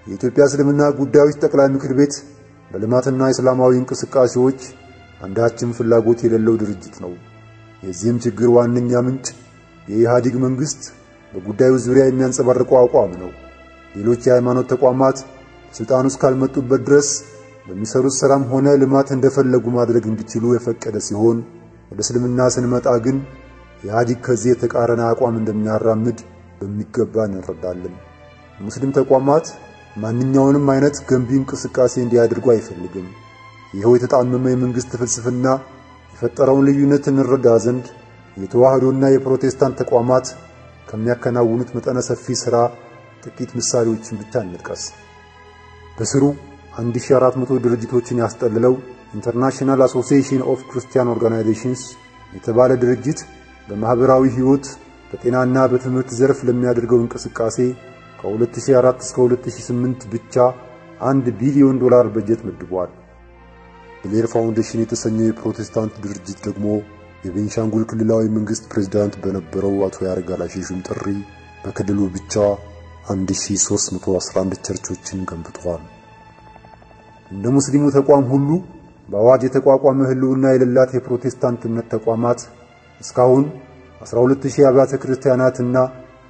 የኢትዮጵያ እስልምና ጉዳዮች ጠቅላይ ምክር ቤት በልማትና እስላማዊ እንቅስቃሴዎች አንዳችም ፍላጎት የሌለው ድርጅት ነው። የዚህም ችግር ዋነኛ ምንጭ የኢህአዴግ መንግስት በጉዳዩ ዙሪያ የሚያንጸባርቀው አቋም ነው። ሌሎች የሃይማኖት ተቋማት ስልጣን ውስጥ ካልመጡበት ድረስ በሚሰሩት ሥራም ሆነ ልማት እንደፈለጉ ማድረግ እንዲችሉ የፈቀደ ሲሆን ወደ እስልምና ስንመጣ ግን ኢህአዲግ ከዚህ የተቃረነ አቋም እንደሚያራምድ በሚገባ እንረዳለን። ሙስሊም ተቋማት ማንኛውንም አይነት ገንቢ እንቅስቃሴ እንዲያደርጉ አይፈልግም። ይኸው የተጣመመ የመንግሥት ፍልስፍና የፈጠረውን ልዩነት እንረዳ ዘንድ የተዋህዶና የፕሮቴስታንት ተቋማት ከሚያከናውኑት መጠነ ሰፊ ሥራ ጥቂት ምሳሌዎችን ብቻ እንጥቀስ። በስሩ 1400 ድርጅቶችን ያስጠልለው ኢንተርናሽናል አሶሲዬሽን ኦፍ ክርስቲያን ኦርጋናይዜሽንስ የተባለ ድርጅት በማኅበራዊ ሕይወት በጤናና በትምህርት ዘርፍ ለሚያደርገው እንቅስቃሴ ከ2004 እስከ 2008 ብቻ አንድ ቢሊዮን ዶላር በጀት መድቧል። ብሌር ፋውንዴሽን የተሰኘው የፕሮቴስታንት ድርጅት ደግሞ የቤንሻንጉል ክልላዊ መንግሥት ፕሬዝዳንት በነበረው አቶ ያረጋል አሸሹም ጥሪ በክልሉ ብቻ 1311 ቸርቾችን ገንብቷል። እንደ ሙስሊሙ ተቋም ሁሉ በአዋጅ የተቋቋመ ሕልውና የሌላት የፕሮቴስታንት እምነት ተቋማት እስካሁን 12000 አብያተ ክርስቲያናትና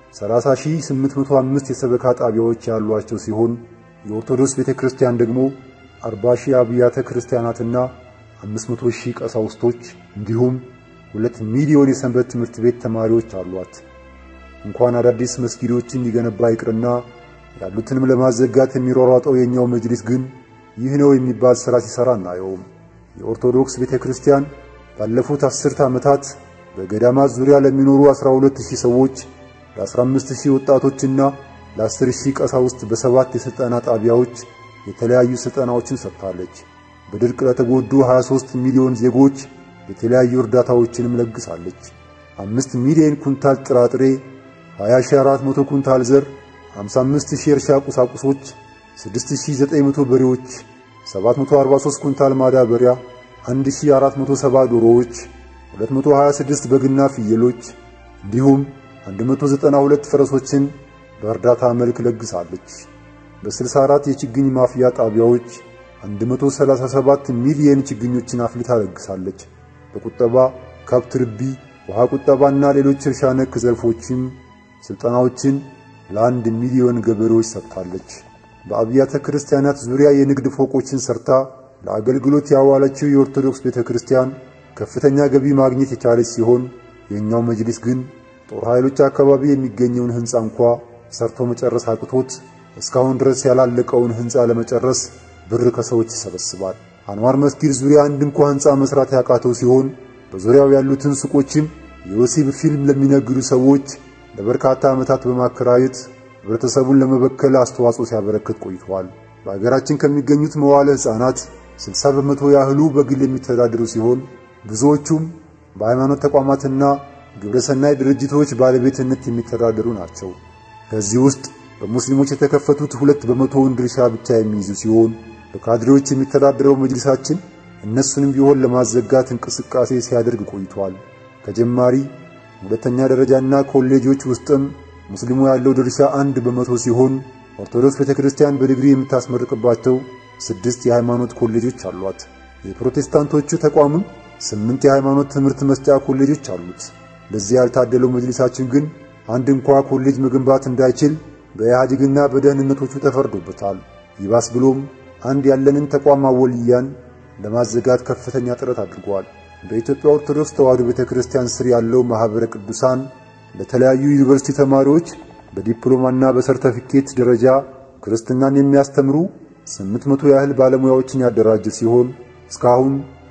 30805 የሰበካ ጣቢያዎች ያሏቸው ሲሆን የኦርቶዶክስ ቤተክርስቲያን ደግሞ 40000 አብያተ ክርስቲያናትና 500000 ቀሳውስቶች እንዲሁም 2 ሚሊዮን የሰንበት ትምህርት ቤት ተማሪዎች አሏት። እንኳን አዳዲስ መስጊዶችን ሊገነባ ይቅርና ያሉትንም ለማዘጋት የሚሯሯጠው የኛው መጅሊስ ግን ይህ ነው የሚባል ሥራ ሲሠራ እናየውም። የኦርቶዶክስ ቤተክርስቲያን ባለፉት አስርተ ዓመታት በገዳማት ዙሪያ ለሚኖሩ 12000 ሰዎች ለ15000 ወጣቶችና ለ10000 ቀሳውስት በሰባት የሥልጠና ጣቢያዎች የተለያዩ ሥልጠናዎችን ሰጥታለች። በድርቅ ለተጎዱ 23 ሚሊዮን ዜጎች የተለያዩ እርዳታዎችንም ለግሳለች። 5 ሚሊዮን ኩንታል ጥራጥሬ፣ 20400 ኩንታል ዘር፣ 55000 የእርሻ ቁሳቁሶች፣ 6900 በሬዎች፣ 743 ኩንታል ማዳበሪያ፣ 1470 ዶሮዎች 226 በግና ፍየሎች እንዲሁም 192 ፈረሶችን በእርዳታ መልክ ለግሳለች። በ64 የችግኝ ማፍያ ጣቢያዎች 137 ሚሊየን ችግኞችን አፍልታ ለግሳለች። በቁጠባ ከብት ርቢ፣ ውሃ ቁጠባና ሌሎች እርሻ ነክ ዘርፎችም ስልጠናዎችን ለአንድ ሚሊዮን ገበሬዎች ሰጥታለች። በአብያተ ክርስቲያናት ዙሪያ የንግድ ፎቆችን ሰርታ ለአገልግሎት ያዋለችው የኦርቶዶክስ ቤተክርስቲያን ከፍተኛ ገቢ ማግኘት የቻለች ሲሆን የኛው መጅሊስ ግን ጦር ኃይሎች አካባቢ የሚገኘውን ሕንፃ እንኳ ሰርቶ መጨረስ አቅቶት እስካሁን ድረስ ያላለቀውን ሕንፃ ለመጨረስ ብር ከሰዎች ይሰበስባል። አንዋር መስጊድ ዙሪያ አንድ እንኳ ሕንፃ መስራት ያቃተው ሲሆን በዙሪያው ያሉትን ሱቆችም የወሲብ ፊልም ለሚነግዱ ሰዎች ለበርካታ ዓመታት በማከራየት ህብረተሰቡን ለመበከል አስተዋጽኦ ሲያበረክት ቆይተዋል። በአገራችን ከሚገኙት መዋለ ሕፃናት 60 በመቶ ያህሉ በግል የሚተዳደሩ ሲሆን ብዙዎቹም በሃይማኖት ተቋማትና ግብረሰናይ ድርጅቶች ባለቤትነት የሚተዳደሩ ናቸው። ከዚህ ውስጥ በሙስሊሞች የተከፈቱት ሁለት በመቶውን ድርሻ ብቻ የሚይዙ ሲሆን በካድሬዎች የሚተዳደረው መጅሊሳችን እነሱንም ቢሆን ለማዘጋት እንቅስቃሴ ሲያደርግ ቆይቷል። ከጀማሪ ሁለተኛ ደረጃና ኮሌጆች ውስጥም ሙስሊሙ ያለው ድርሻ አንድ በመቶ ሲሆን ኦርቶዶክስ ቤተክርስቲያን በዲግሪ የምታስመርቅባቸው ስድስት የሃይማኖት ኮሌጆች አሏት። የፕሮቴስታንቶቹ ተቋምም ስምንት የሃይማኖት ትምህርት መስጫ ኮሌጆች አሉት። ለዚህ ያልታደለው መጅሊሳችን ግን አንድ እንኳ ኮሌጅ መገንባት እንዳይችል በኢህአዴግና በደህንነቶቹ ተፈርዶበታል። ይባስ ብሎም አንድ ያለንን ተቋም አወልያን ለማዘጋት ከፍተኛ ጥረት አድርጓል። በኢትዮጵያ ኦርቶዶክስ ተዋሕዶ ቤተክርስቲያን ስር ያለው ማኅበረ ቅዱሳን ለተለያዩ ዩኒቨርሲቲ ተማሪዎች በዲፕሎማና በሰርተፊኬት ደረጃ ክርስትናን የሚያስተምሩ 800 ያህል ባለሙያዎችን ያደራጀ ሲሆን እስካሁን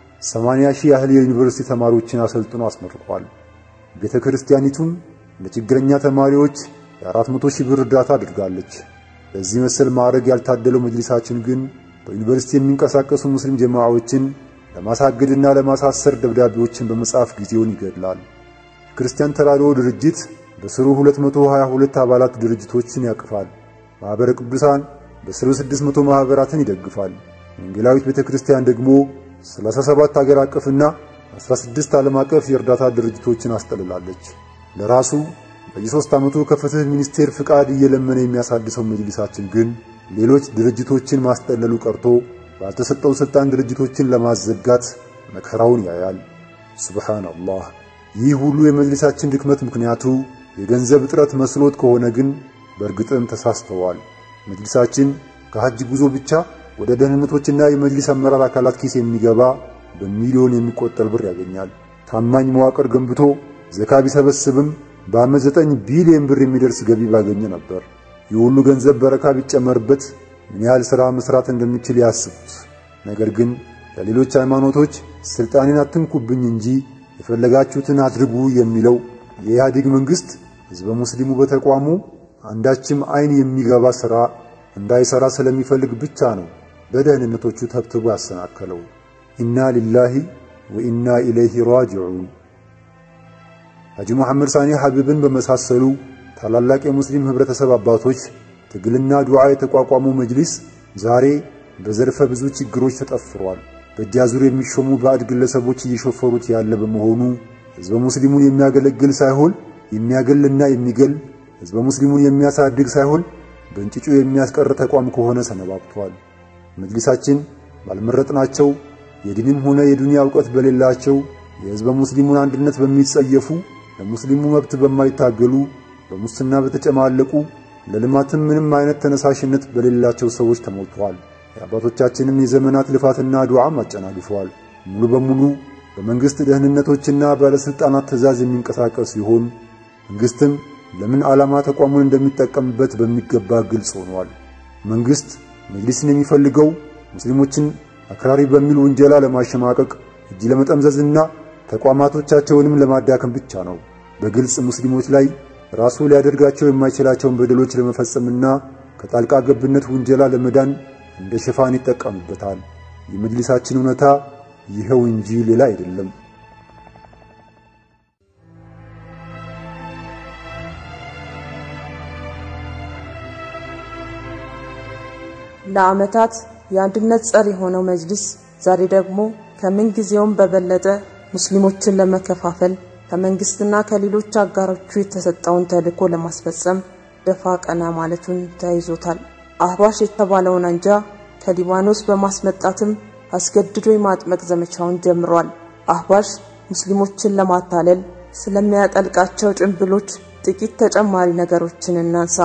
80 ሺህ ያህል የዩኒቨርሲቲ ተማሪዎችን አሰልጥኖ አስመርቋል። ቤተ ክርስቲያኒቱም ለችግረኛ ተማሪዎች የ400 ሺህ ብር እርዳታ አድርጋለች። በዚህ መሰል ማዕረግ ያልታደለው መጅሊሳችን ግን በዩኒቨርሲቲ የሚንቀሳቀሱ ሙስሊም ጀማዓዎችን ለማሳገድና ለማሳሰር ደብዳቤዎችን በመጻፍ ጊዜውን ይገድላል። ክርስቲያን ተራድኦ ድርጅት በስሩ 222 አባላት ድርጅቶችን ያቅፋል። ማኅበረ ቅዱሳን በስሩ 600 ማኅበራትን ይደግፋል። ወንጌላዊት ቤተ ክርስቲያን ደግሞ 37 አገር አቀፍና 16 ዓለም አቀፍ የእርዳታ ድርጅቶችን አስጠልላለች። ለራሱ በየሶስት ዓመቱ ከፍትህ ሚኒስቴር ፍቃድ እየለመነ የሚያሳድሰው መጅሊሳችን ግን ሌሎች ድርጅቶችን ማስጠለሉ ቀርቶ ባልተሰጠው ስልጣን ድርጅቶችን ለማዘጋት መከራውን ያያል። ሱብሃንአላህ። ይህ ሁሉ የመጅሊሳችን ድክመት ምክንያቱ የገንዘብ እጥረት መስሎት ከሆነ ግን በእርግጥም ተሳስተዋል። መጅሊሳችን ከሐጅ ጉዞ ብቻ ወደ ደህንነቶችና የመጅሊስ አመራር አካላት ኪስ የሚገባ በሚሊዮን የሚቆጠር ብር ያገኛል። ታማኝ መዋቅር ገንብቶ ዘካ ቢሰበስብም በዓመት ዘጠኝ ቢሊዮን ብር የሚደርስ ገቢ ባገኘ ነበር። ይህ ሁሉ ገንዘብ በረካ ቢጨመርበት ምን ያህል ሥራ መስራት እንደሚችል ያስቡት። ነገር ግን ለሌሎች ሃይማኖቶች ስልጣኔን አትንኩብኝ እንጂ የፈለጋችሁትን አድርጉ የሚለው የኢህአዴግ መንግሥት ሕዝበ ሙስሊሙ በተቋሙ አንዳችም አይን የሚገባ ሥራ እንዳይሠራ ስለሚፈልግ ብቻ ነው በደህንነቶቹ ተብትቦ ያሰናከለው። ኢና ሊላሂ ወኢና ኢለይሂ ራጂዑን። ሐጂ መሐመድ ሳኒ ሐቢብን በመሳሰሉ ታላላቅ የሙስሊም ኅብረተሰብ አባቶች ትግልና ዱዓ የተቋቋመው መጅሊስ ዛሬ በዘርፈ ብዙ ችግሮች ተጠፍሯል። በእጃዙር የሚሾሙ ባዕድ ግለሰቦች እየሾፈሩት ያለ በመሆኑ ሕዝበ ሙስሊሙን የሚያገለግል ሳይሆን የሚያገልና የሚገል ሕዝበ ሙስሊሙን የሚያሳድግ ሳይሆን በእንጭጩ የሚያስቀር ተቋም ከሆነ ሰነባብቷል። መጅሊሳችን ባልመረጥናቸው የዲንም ሆነ የዱንያ ዕውቀት በሌላቸው የሕዝበ ሙስሊሙን አንድነት በሚጸየፉ ለሙስሊሙ መብት በማይታገሉ በሙስና በተጨማለቁ ለልማትም ምንም አይነት ተነሳሽነት በሌላቸው ሰዎች ተሞልቷል። የአባቶቻችንን የዘመናት ልፋትና ዱዓም አጨናግፈዋል። ሙሉ በሙሉ በመንግሥት ደህንነቶችና ባለሥልጣናት ትእዛዝ የሚንቀሳቀስ ሲሆን መንግሥትም ለምን ዓላማ ተቋሙን እንደሚጠቀምበት በሚገባ ግልጽ ሆኗል። መንግሥት መጅሊስን የሚፈልገው ሙስሊሞችን አክራሪ በሚል ውንጀላ ለማሸማቀቅ እጅ ለመጠምዘዝና ተቋማቶቻቸውንም ለማዳከም ብቻ ነው። በግልጽ ሙስሊሞች ላይ ራሱ ሊያደርጋቸው የማይችላቸውን በደሎች ለመፈጸምና ከጣልቃ ገብነት ውንጀላ ለመዳን እንደ ሽፋን ይጠቀምበታል። የመጅሊሳችን እውነታ ይኸው እንጂ ሌላ አይደለም። ለዓመታት የአንድነት ጸር የሆነው መጅሊስ ዛሬ ደግሞ ከምን ጊዜውም በበለጠ ሙስሊሞችን ለመከፋፈል ከመንግስትና ከሌሎች አጋሮቹ የተሰጠውን ተልዕኮ ለማስፈጸም ደፋ ቀና ማለቱን ተያይዞታል። አህባሽ የተባለውን አንጃ ከሊባኖስ በማስመጣትም አስገድዶ የማጥመቅ ዘመቻውን ጀምሯል። አህባሽ ሙስሊሞችን ለማታለል ስለሚያጠልቃቸው ጭንብሎች ጥቂት ተጨማሪ ነገሮችን እናንሳ።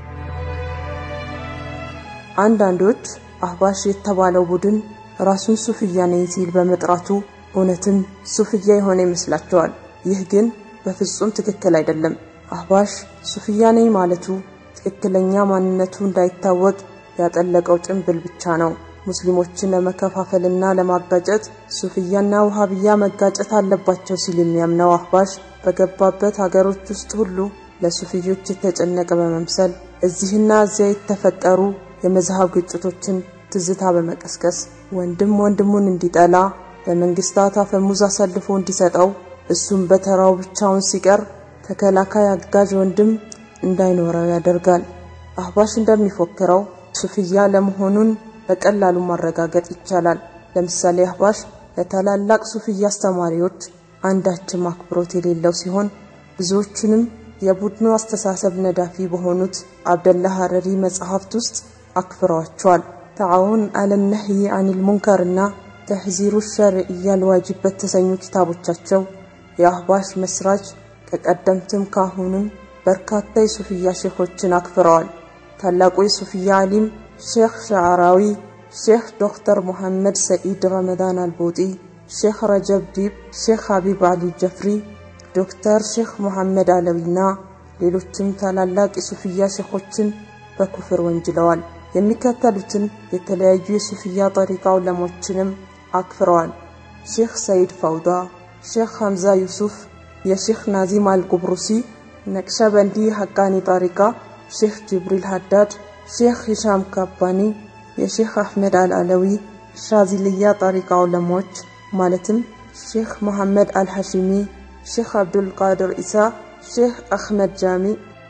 አንዳንዶች አህባሽ የተባለው ቡድን ራሱን ሱፍያ ነኝ ሲል በመጥራቱ እውነትም ሱፍያ የሆነ ይመስላቸዋል። ይህ ግን በፍጹም ትክክል አይደለም። አህባሽ ሱፍያ ነኝ ማለቱ ትክክለኛ ማንነቱ እንዳይታወቅ ያጠለቀው ጭንብል ብቻ ነው። ሙስሊሞችን ለመከፋፈልና ለማጋጨት ሱፍያና ውሃብያ መጋጨት አለባቸው ሲል የሚያምነው አህባሽ በገባበት ሀገሮች ውስጥ ሁሉ ለሱፍዮች የተጨነቀ በመምሰል እዚህና እዚያ የተፈጠሩ የመዝሃብ ግጭቶችን ትዝታ በመቀስቀስ ወንድም ወንድሙን እንዲጠላ ለመንግስታት አፈሙዝ አሳልፎ እንዲሰጠው እሱም በተራው ብቻውን ሲቀር ተከላካይ አጋዥ ወንድም እንዳይኖረው ያደርጋል። አህባሽ እንደሚፎክረው ሱፍያ ለመሆኑን በቀላሉ ማረጋገጥ ይቻላል። ለምሳሌ አህባሽ ለታላላቅ ሱፍያ አስተማሪዎች አንዳችም አክብሮት የሌለው ሲሆን ብዙዎቹንም የቡድኑ አስተሳሰብ ነዳፊ በሆኑት አብደላ ሀረሪ መጽሐፍት ውስጥ አክፍረዋቸዋል። ተዓውን አለም ነህይ አኒል ሙንከርና ተሕዚሩ ሸርዕያ ልዋጅብ በተሰኙ ኪታቦቻቸው የአህባሽ መስራች ከቀደምትም ካሁንም በርካታ የሱፍያ ሼኾችን አክፍረዋል። ታላቁ የሱፍያ ዓሊም ሼኽ ሸዓራዊ፣ ሼኽ ዶክተር ሙሐመድ ሰኢድ ረመዳን አልቦጢ፣ ሼኽ ረጀብ ዲብ፣ ሼኽ ሀቢብ አሊ ጀፍሪ፣ ዶክተር ሼኽ ሙሐመድ አለዊና ሌሎችም ታላላቅ የሱፍያ ሼኾችን በኩፍር ወንጅለዋል። የሚከተሉትን የተለያዩ የሱፍያ ጠሪቃ ዑለሞችንም አክፍረዋል። ሼኽ ሰይድ ፈውዳ፣ ሼኽ ሐምዛ ዩሱፍ፣ የሼኽ ናዚም አልቁብሩሲ፣ ነቅሸበንዲ ሐቃኒ ጠሪቃ፣ ሼኽ ጅብሪል ሀዳድ፣ ሼኽ ሂሻም ካባኒ፣ የሼኽ አሕመድ አልአለዊ፣ ሻዚልያ ጠሪቃ ዑለሞች ማለትም ሼኽ መሐመድ አልሐሺሚ፣ ሼኽ አብዱልቃድር ኢሳ፣ ሼኽ አሕመድ ጃሚ፣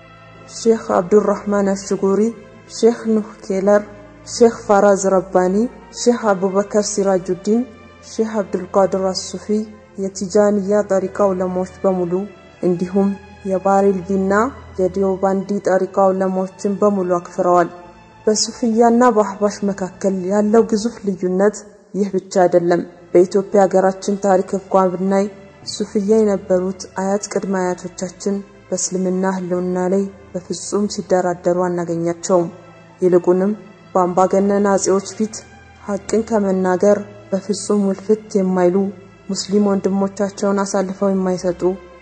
ሼኽ አብዱራሕማን አሽጉሪ፣ ሼኽ ኑህ ኬለር፣ ሼኽ ፋራዝ ረባኒ፣ ሼኽ አቡበከር ሲራጁዲን፣ ሼኽ አብዱልቃድር አሱፊ የቲጃንያ ጠሪቃ ዑለሞች በሙሉ እንዲሁም የባሬልቪና የዲዮባንዲ ጠሪቃ ዑለሞችን በሙሉ አክፍረዋል። በሱፍያና በአህባሽ መካከል ያለው ግዙፍ ልዩነት ይህ ብቻ አይደለም። በኢትዮጵያ ሀገራችን ታሪክ እንኳን ብናይ ሱፍያ የነበሩት አያት ቅድመ አያቶቻችን በእስልምና ህልውና ላይ በፍጹም ሲደራደሩ አናገኛቸውም። ይልቁንም በአምባገነን አጼዎች ፊት ሐቅን ከመናገር በፍጹም ውልፍት የማይሉ ሙስሊም ወንድሞቻቸውን አሳልፈው የማይሰጡ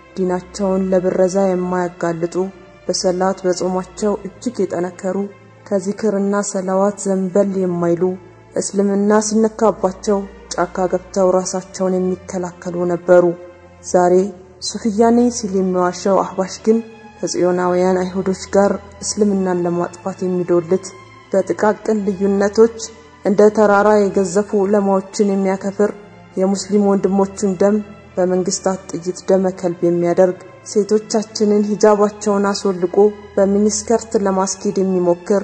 ዲናቸውን ለብረዛ የማያጋልጡ በሰላት በጾማቸው እጅግ የጠነከሩ ከዚክርና ሰላዋት ዘንበል የማይሉ እስልምና ሲነካባቸው ጫካ ገብተው ራሳቸውን የሚከላከሉ ነበሩ። ዛሬ ሱፍያ ነኝ ሲል የሚዋሸው አህባሽ ግን ከጽዮናውያን አይሁዶች ጋር እስልምናን ለማጥፋት የሚዶልት በጥቃቅን ልዩነቶች እንደ ተራራ የገዘፉ ዑለማዎችን የሚያከፍር የሙስሊም ወንድሞቹን ደም በመንግስታት ጥይት ደመ ከልብ የሚያደርግ ሴቶቻችንን ሂጃባቸውን አስወልቆ በሚኒስከርት ለማስኬድ የሚሞክር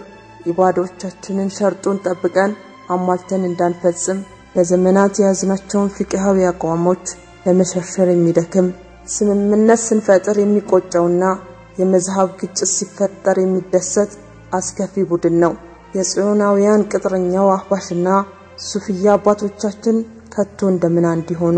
ኢባዶቻችንን ሸርጡን ጠብቀን አሟልተን እንዳንፈጽም ለዘመናት የያዝናቸውን ፍቅሃዊ አቋሞች ለመሸርሸር የሚደክም ስምምነት ስንፈጥር የሚቆጨውና የመዝሃብ ግጭት ሲፈጠር የሚደሰት አስከፊ ቡድን ነው። የጽዮናውያን ቅጥረኛው አህባሽና ሱፍያ አባቶቻችን ከቶ እንደምን እንዲሆኑ።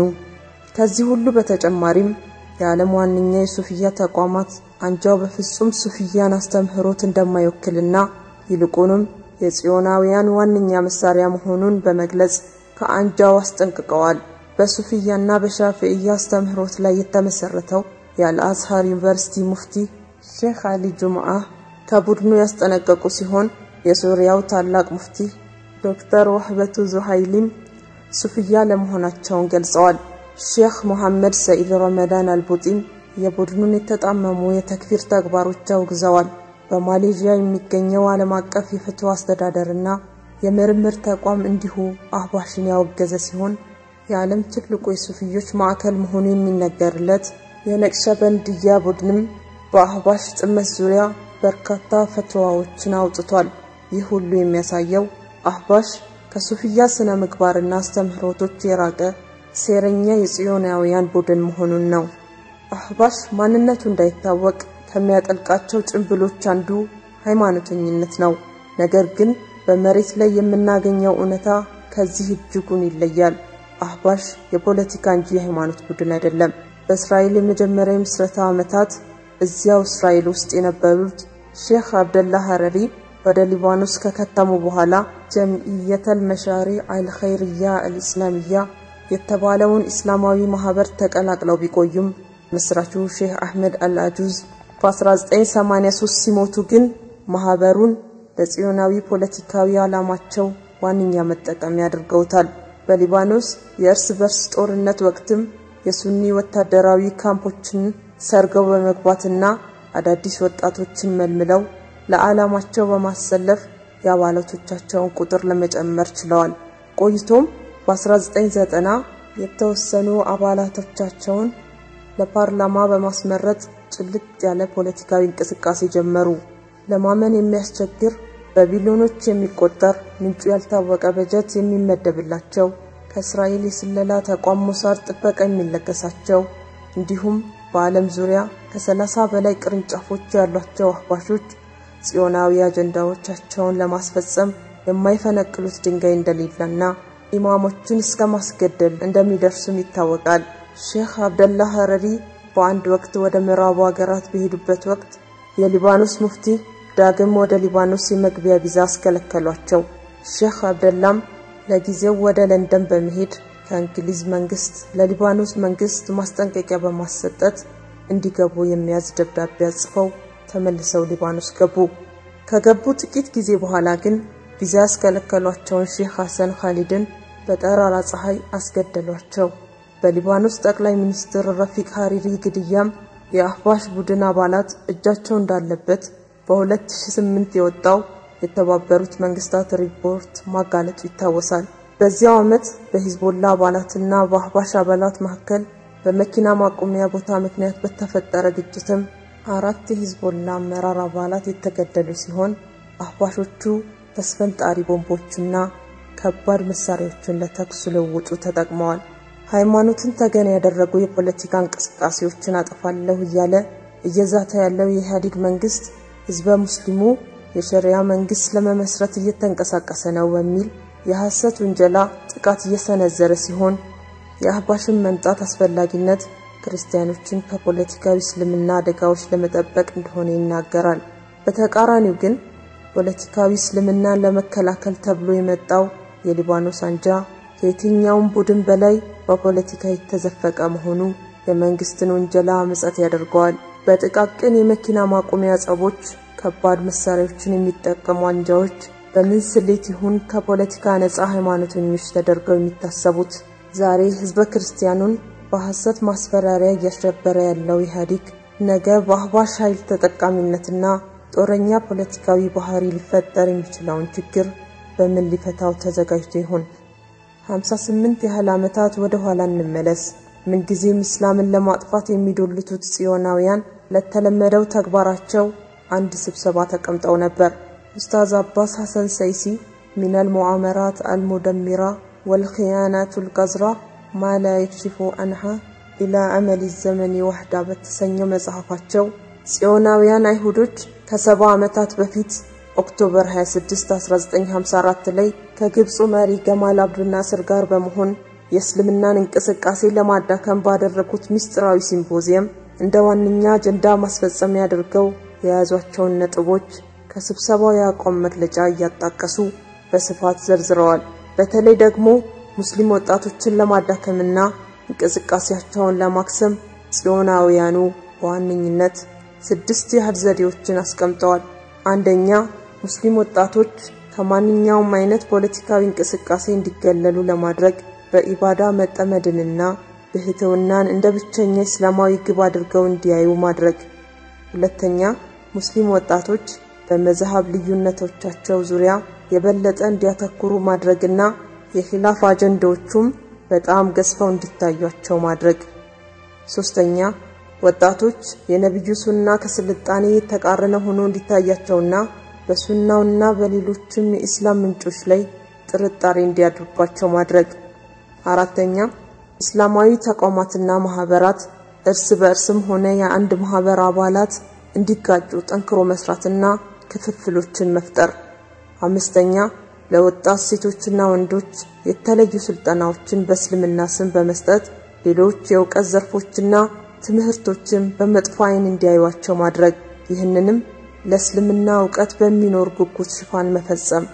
ከዚህ ሁሉ በተጨማሪም የዓለም ዋነኛ የሱፍያ ተቋማት አንጃው በፍጹም ሱፍያን አስተምህሮት እንደማይወክልና ይልቁንም የጽዮናውያን ዋነኛ መሳሪያ መሆኑን በመግለጽ ከአንጃው አስጠንቅቀዋል። በሱፍያና በሻፊዕያ አስተምህሮት ላይ የተመሰረተው የአልአዝሃር ዩኒቨርሲቲ ሙፍቲ ሼክ አሊ ጁምዓ ከቡድኑ ያስጠነቀቁ ሲሆን የሱሪያው ታላቅ ሙፍቲ ዶክተር ወህበቱ ዙሃይሊም ሱፍያ ለመሆናቸውን ገልጸዋል። ሼክ ሙሐመድ ሰኢድ ረመዳን አልቡጢም የቡድኑን የተጣመሙ የተክፊር ተግባሮች አውግዘዋል። በማሌዥያ የሚገኘው ዓለም አቀፍ የፍትህ አስተዳደርና የምርምር ተቋም እንዲሁ አህባሽን ያወገዘ ሲሆን የዓለም ትልቁ የሱፍዮች ማዕከል መሆኑ የሚነገርለት የነቅሸበንድያ ቡድንም በአህባሽ ጥመት ዙሪያ በርካታ ፈትዋዎችን አውጥቷል። ይህ ሁሉ የሚያሳየው አህባሽ ከሱፍያ ስነ ምግባርና አስተምህሮቶች የራቀ ሴረኛ የጽዮናውያን ቡድን መሆኑን ነው። አህባሽ ማንነቱ እንዳይታወቅ ከሚያጠልቃቸው ጭንብሎች አንዱ ሃይማኖተኝነት ነው። ነገር ግን በመሬት ላይ የምናገኘው እውነታ ከዚህ እጅጉን ይለያል። አህባሽ የፖለቲካ እንጂ የሃይማኖት ቡድን አይደለም። በእስራኤል የመጀመሪያ የምስረታ ዓመታት እዚያው እስራኤል ውስጥ የነበሩት ሼክ አብደላ ሀረሪ ወደ ሊባኖስ ከከተሙ በኋላ ጀምዕየተል መሻሪ አልኸይርያ አልኢስላሚያ የተባለውን እስላማዊ ማህበር ተቀላቅለው ቢቆዩም መስራቹ ሼህ አህመድ አልአጁዝ በ1983 ሲሞቱ ግን ማህበሩን ለጽዮናዊ ፖለቲካዊ ዓላማቸው ዋነኛ መጠቀሚያ አድርገውታል። በሊባኖስ የእርስ በርስ ጦርነት ወቅትም የሱኒ ወታደራዊ ካምፖችን ሰርገው በመግባትና አዳዲስ ወጣቶችን መልምለው ለዓላማቸው በማሰለፍ የአባላቶቻቸውን ቁጥር ለመጨመር ችለዋል። ቆይቶም በ1990 የተወሰኑ አባላቶቻቸውን ለፓርላማ በማስመረጥ ጭልጥ ያለ ፖለቲካዊ እንቅስቃሴ ጀመሩ። ለማመን የሚያስቸግር በቢሊዮኖች የሚቆጠር ምንጩ ያልታወቀ በጀት የሚመደብላቸው ከእስራኤል የስለላ ተቋም ሞሳድ ጥበቃ የሚለገሳቸው እንዲሁም በዓለም ዙሪያ ከሰላሳ በላይ ቅርንጫፎች ያሏቸው አህባሾች ጽዮናዊ አጀንዳዎቻቸውን ለማስፈጸም የማይፈነቅሉት ድንጋይ እንደሌለና ኢማሞችን እስከ ማስገደል እንደሚደርሱም ይታወቃል። ሼክ አብደላ ሀረሪ በአንድ ወቅት ወደ ምዕራቡ ሀገራት በሄዱበት ወቅት የሊባኖስ ሙፍቲ ዳግም ወደ ሊባኖስ የመግቢያ ቪዛ አስከለከሏቸው። ሼክ አብደላም ለጊዜው ወደ ለንደን በመሄድ ከእንግሊዝ መንግስት ለሊባኖስ መንግስት ማስጠንቀቂያ በማሰጠት እንዲገቡ የሚያዝ ደብዳቤ አጽፈው ተመልሰው ሊባኖስ ገቡ። ከገቡ ጥቂት ጊዜ በኋላ ግን ቪዛ ያስከለከሏቸውን ሼህ ሐሰን ካሊድን በጠራራ ፀሐይ አስገደሏቸው። በሊባኖስ ጠቅላይ ሚኒስትር ረፊቅ ሀሪሪ ግድያም የአህባሽ ቡድን አባላት እጃቸው እንዳለበት በ2008 የወጣው የተባበሩት መንግስታት ሪፖርት ማጋለጡ ይታወሳል። በዚያው ዓመት በሂዝቦላ አባላትና በአህባሽ አባላት መካከል በመኪና ማቆሚያ ቦታ ምክንያት በተፈጠረ ግጭትም አራት የሂዝቦላ አመራር አባላት የተገደሉ ሲሆን አህባሾቹ ተስፈንጣሪ ቦምቦችና ከባድ መሳሪያዎችን ለተኩስ ልውውጡ ተጠቅመዋል። ሃይማኖትን ተገን ያደረጉ የፖለቲካ እንቅስቃሴዎችን አጠፋለሁ እያለ እየዛተ ያለው የኢህአዴግ መንግስት ህዝበ ሙስሊሙ የሸሪያ መንግስት ለመመስረት እየተንቀሳቀሰ ነው በሚል የሐሰት ውንጀላ ጥቃት እየሰነዘረ ሲሆን የአህባሽን መምጣት አስፈላጊነት ክርስቲያኖችን ከፖለቲካዊ እስልምና አደጋዎች ለመጠበቅ እንደሆነ ይናገራል። በተቃራኒው ግን ፖለቲካዊ እስልምናን ለመከላከል ተብሎ የመጣው የሊባኖስ አንጃ ከየትኛውም ቡድን በላይ በፖለቲካ የተዘፈቀ መሆኑ የመንግስትን ውንጀላ ምጸት ያደርገዋል። በጥቃቅን የመኪና ማቆሚያ ጸቦች ከባድ መሳሪያዎችን የሚጠቀሙ አንጃዎች በምን ስሌት ይሁን ከፖለቲካ ነፃ ሃይማኖተኞች ተደርገው የሚታሰቡት ዛሬ ህዝበ ክርስቲያኑን በሐሰት ማስፈራሪያ እያሸበረ ያለው ኢህአዴግ ነገ በአህባሽ ኃይል ተጠቃሚነትና ጦረኛ ፖለቲካዊ ባህሪ ሊፈጠር የሚችለውን ችግር በምን ሊፈታው ተዘጋጅቶ ይሆን? 58 ያህል ዓመታት ወደ ኋላ እንመለስ። ምንጊዜም እስላምን ለማጥፋት የሚዶልቱት ጽዮናውያን ለተለመደው ተግባራቸው አንድ ስብሰባ ተቀምጠው ነበር። ኡስታዝ አባስ ሐሰን ሰይሲ ሚነል ሙዓመራት አልሙደሚራ ወልኽያናቱል ቀዝራ ማ ላ የክሽፉ አንሃ ኢላ አመሊ ዘመኒ ዋህዳ በተሰኘው መጽሐፋቸው ጽዮናውያን አይሁዶች ከሰባ ዓመታት በፊት ኦክቶበር 26 1954 ላይ ከግብፁ መሪ ገማል አብዱናስር ጋር በመሆን የእስልምናን እንቅስቃሴ ለማዳከም ባደረጉት ምስጢራዊ ሲምፖዚየም እንደ ዋነኛ አጀንዳ ማስፈጸሚያ አድርገው የያዟቸውን ነጥቦች ከስብሰባው የአቋም መግለጫ እያጣቀሱ በስፋት ዘርዝረዋል። በተለይ ደግሞ ሙስሊም ወጣቶችን ለማዳከምና እንቅስቃሴያቸውን ለማክሰም ጽዮናውያኑ በዋነኝነት ስድስት ያህል ዘዴዎችን አስቀምጠዋል። አንደኛ፣ ሙስሊም ወጣቶች ከማንኛውም አይነት ፖለቲካዊ እንቅስቃሴ እንዲገለሉ ለማድረግ በኢባዳ መጠመድንና ብህትውናን እንደ ብቸኛ እስላማዊ ግብ አድርገው እንዲያዩ ማድረግ። ሁለተኛ፣ ሙስሊም ወጣቶች በመዝሃብ ልዩነቶቻቸው ዙሪያ የበለጠ እንዲያተኩሩ ማድረግና የኺላፍ አጀንዳዎቹም በጣም ገዝፈው እንዲታዩቸው ማድረግ። ሶስተኛ ወጣቶች የነቢዩ ሱና ከስልጣኔ የተቃረነ ሆኖ እንዲታያቸውና በሱናውና በሌሎችም የኢስላም ምንጮች ላይ ጥርጣሬ እንዲያድርባቸው ማድረግ። አራተኛ እስላማዊ ተቋማትና ማህበራት እርስ በእርስም ሆነ የአንድ ማህበር አባላት እንዲጋጩ ጠንክሮ መስራትና ክፍፍሎችን መፍጠር። አምስተኛ ለወጣት ሴቶችና ወንዶች የተለዩ ስልጠናዎችን በእስልምና ስም በመስጠት ሌሎች የእውቀት ዘርፎችና ትምህርቶችን በመጥፎ ዓይን እንዲያዩዋቸው ማድረግ። ይህንንም ለእስልምና እውቀት በሚኖር ጉጉት ሽፋን መፈጸም።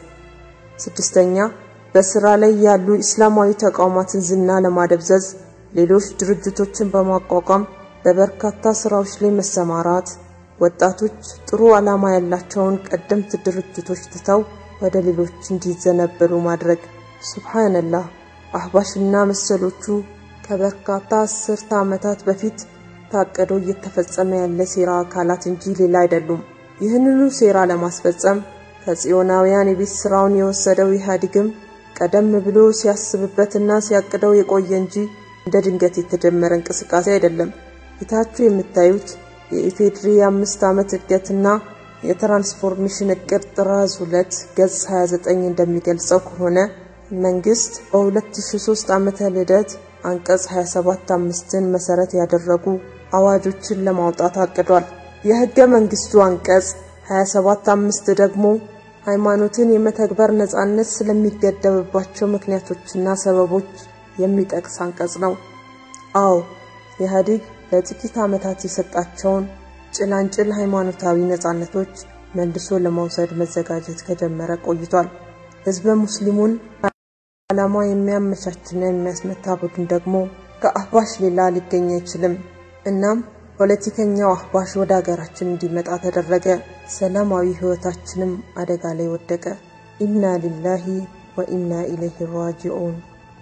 ስድስተኛ በስራ ላይ ያሉ ኢስላማዊ ተቋማትን ዝና ለማደብዘዝ ሌሎች ድርጅቶችን በማቋቋም በበርካታ ስራዎች ላይ መሰማራት። ወጣቶች ጥሩ ዓላማ ያላቸውን ቀደምት ድርጅቶች ትተው ወደ ሌሎች እንዲዘነበሉ ማድረግ። ሱብሃንላህ አህባሽና መሰሎቹ ከበርካታ አስርተ ዓመታት በፊት ታቅዶ እየተፈጸመ ያለ ሴራ አካላት እንጂ ሌላ አይደሉም። ይህንኑ ሴራ ለማስፈጸም ከጽዮናውያን የቤት ስራውን የወሰደው ኢህአዴግም ቀደም ብሎ ሲያስብበትና ሲያቅደው የቆየ እንጂ እንደ ድንገት የተጀመረ እንቅስቃሴ አይደለም። ፊታችሁ የምታዩት የኢፌድሪ የአምስት ዓመት እድገትና የትራንስፎርሜሽን እቅድ ጥራዝ 2 ገጽ 29 እንደሚገልጸው ከሆነ መንግስት በ2003 ዓመተ ልደት አንቀጽ 27 አምስትን መሰረት ያደረጉ አዋጆችን ለማውጣት አቅዷል። የህገ መንግስቱ አንቀጽ 27 አምስት ደግሞ ሃይማኖትን የመተግበር ነጻነት ስለሚገደብባቸው ምክንያቶችና ሰበቦች የሚጠቅስ አንቀጽ ነው። አዎ ኢህአዴግ ለጥቂት ዓመታት የሰጣቸውን ጭላንጭል ሃይማኖታዊ ነጻነቶች መልሶ ለመውሰድ መዘጋጀት ከጀመረ ቆይቷል። ህዝበ ሙስሊሙን ዓላማ የሚያመቻችና የሚያስመታ ቡድን ደግሞ ከአህባሽ ሌላ ሊገኝ አይችልም። እናም ፖለቲከኛው አህባሽ ወደ ሀገራችን እንዲመጣ ተደረገ። ሰላማዊ ህይወታችንም አደጋ ላይ ወደቀ። ኢና ሊላሂ ወኢና ኢለይሂ ራጂዑን።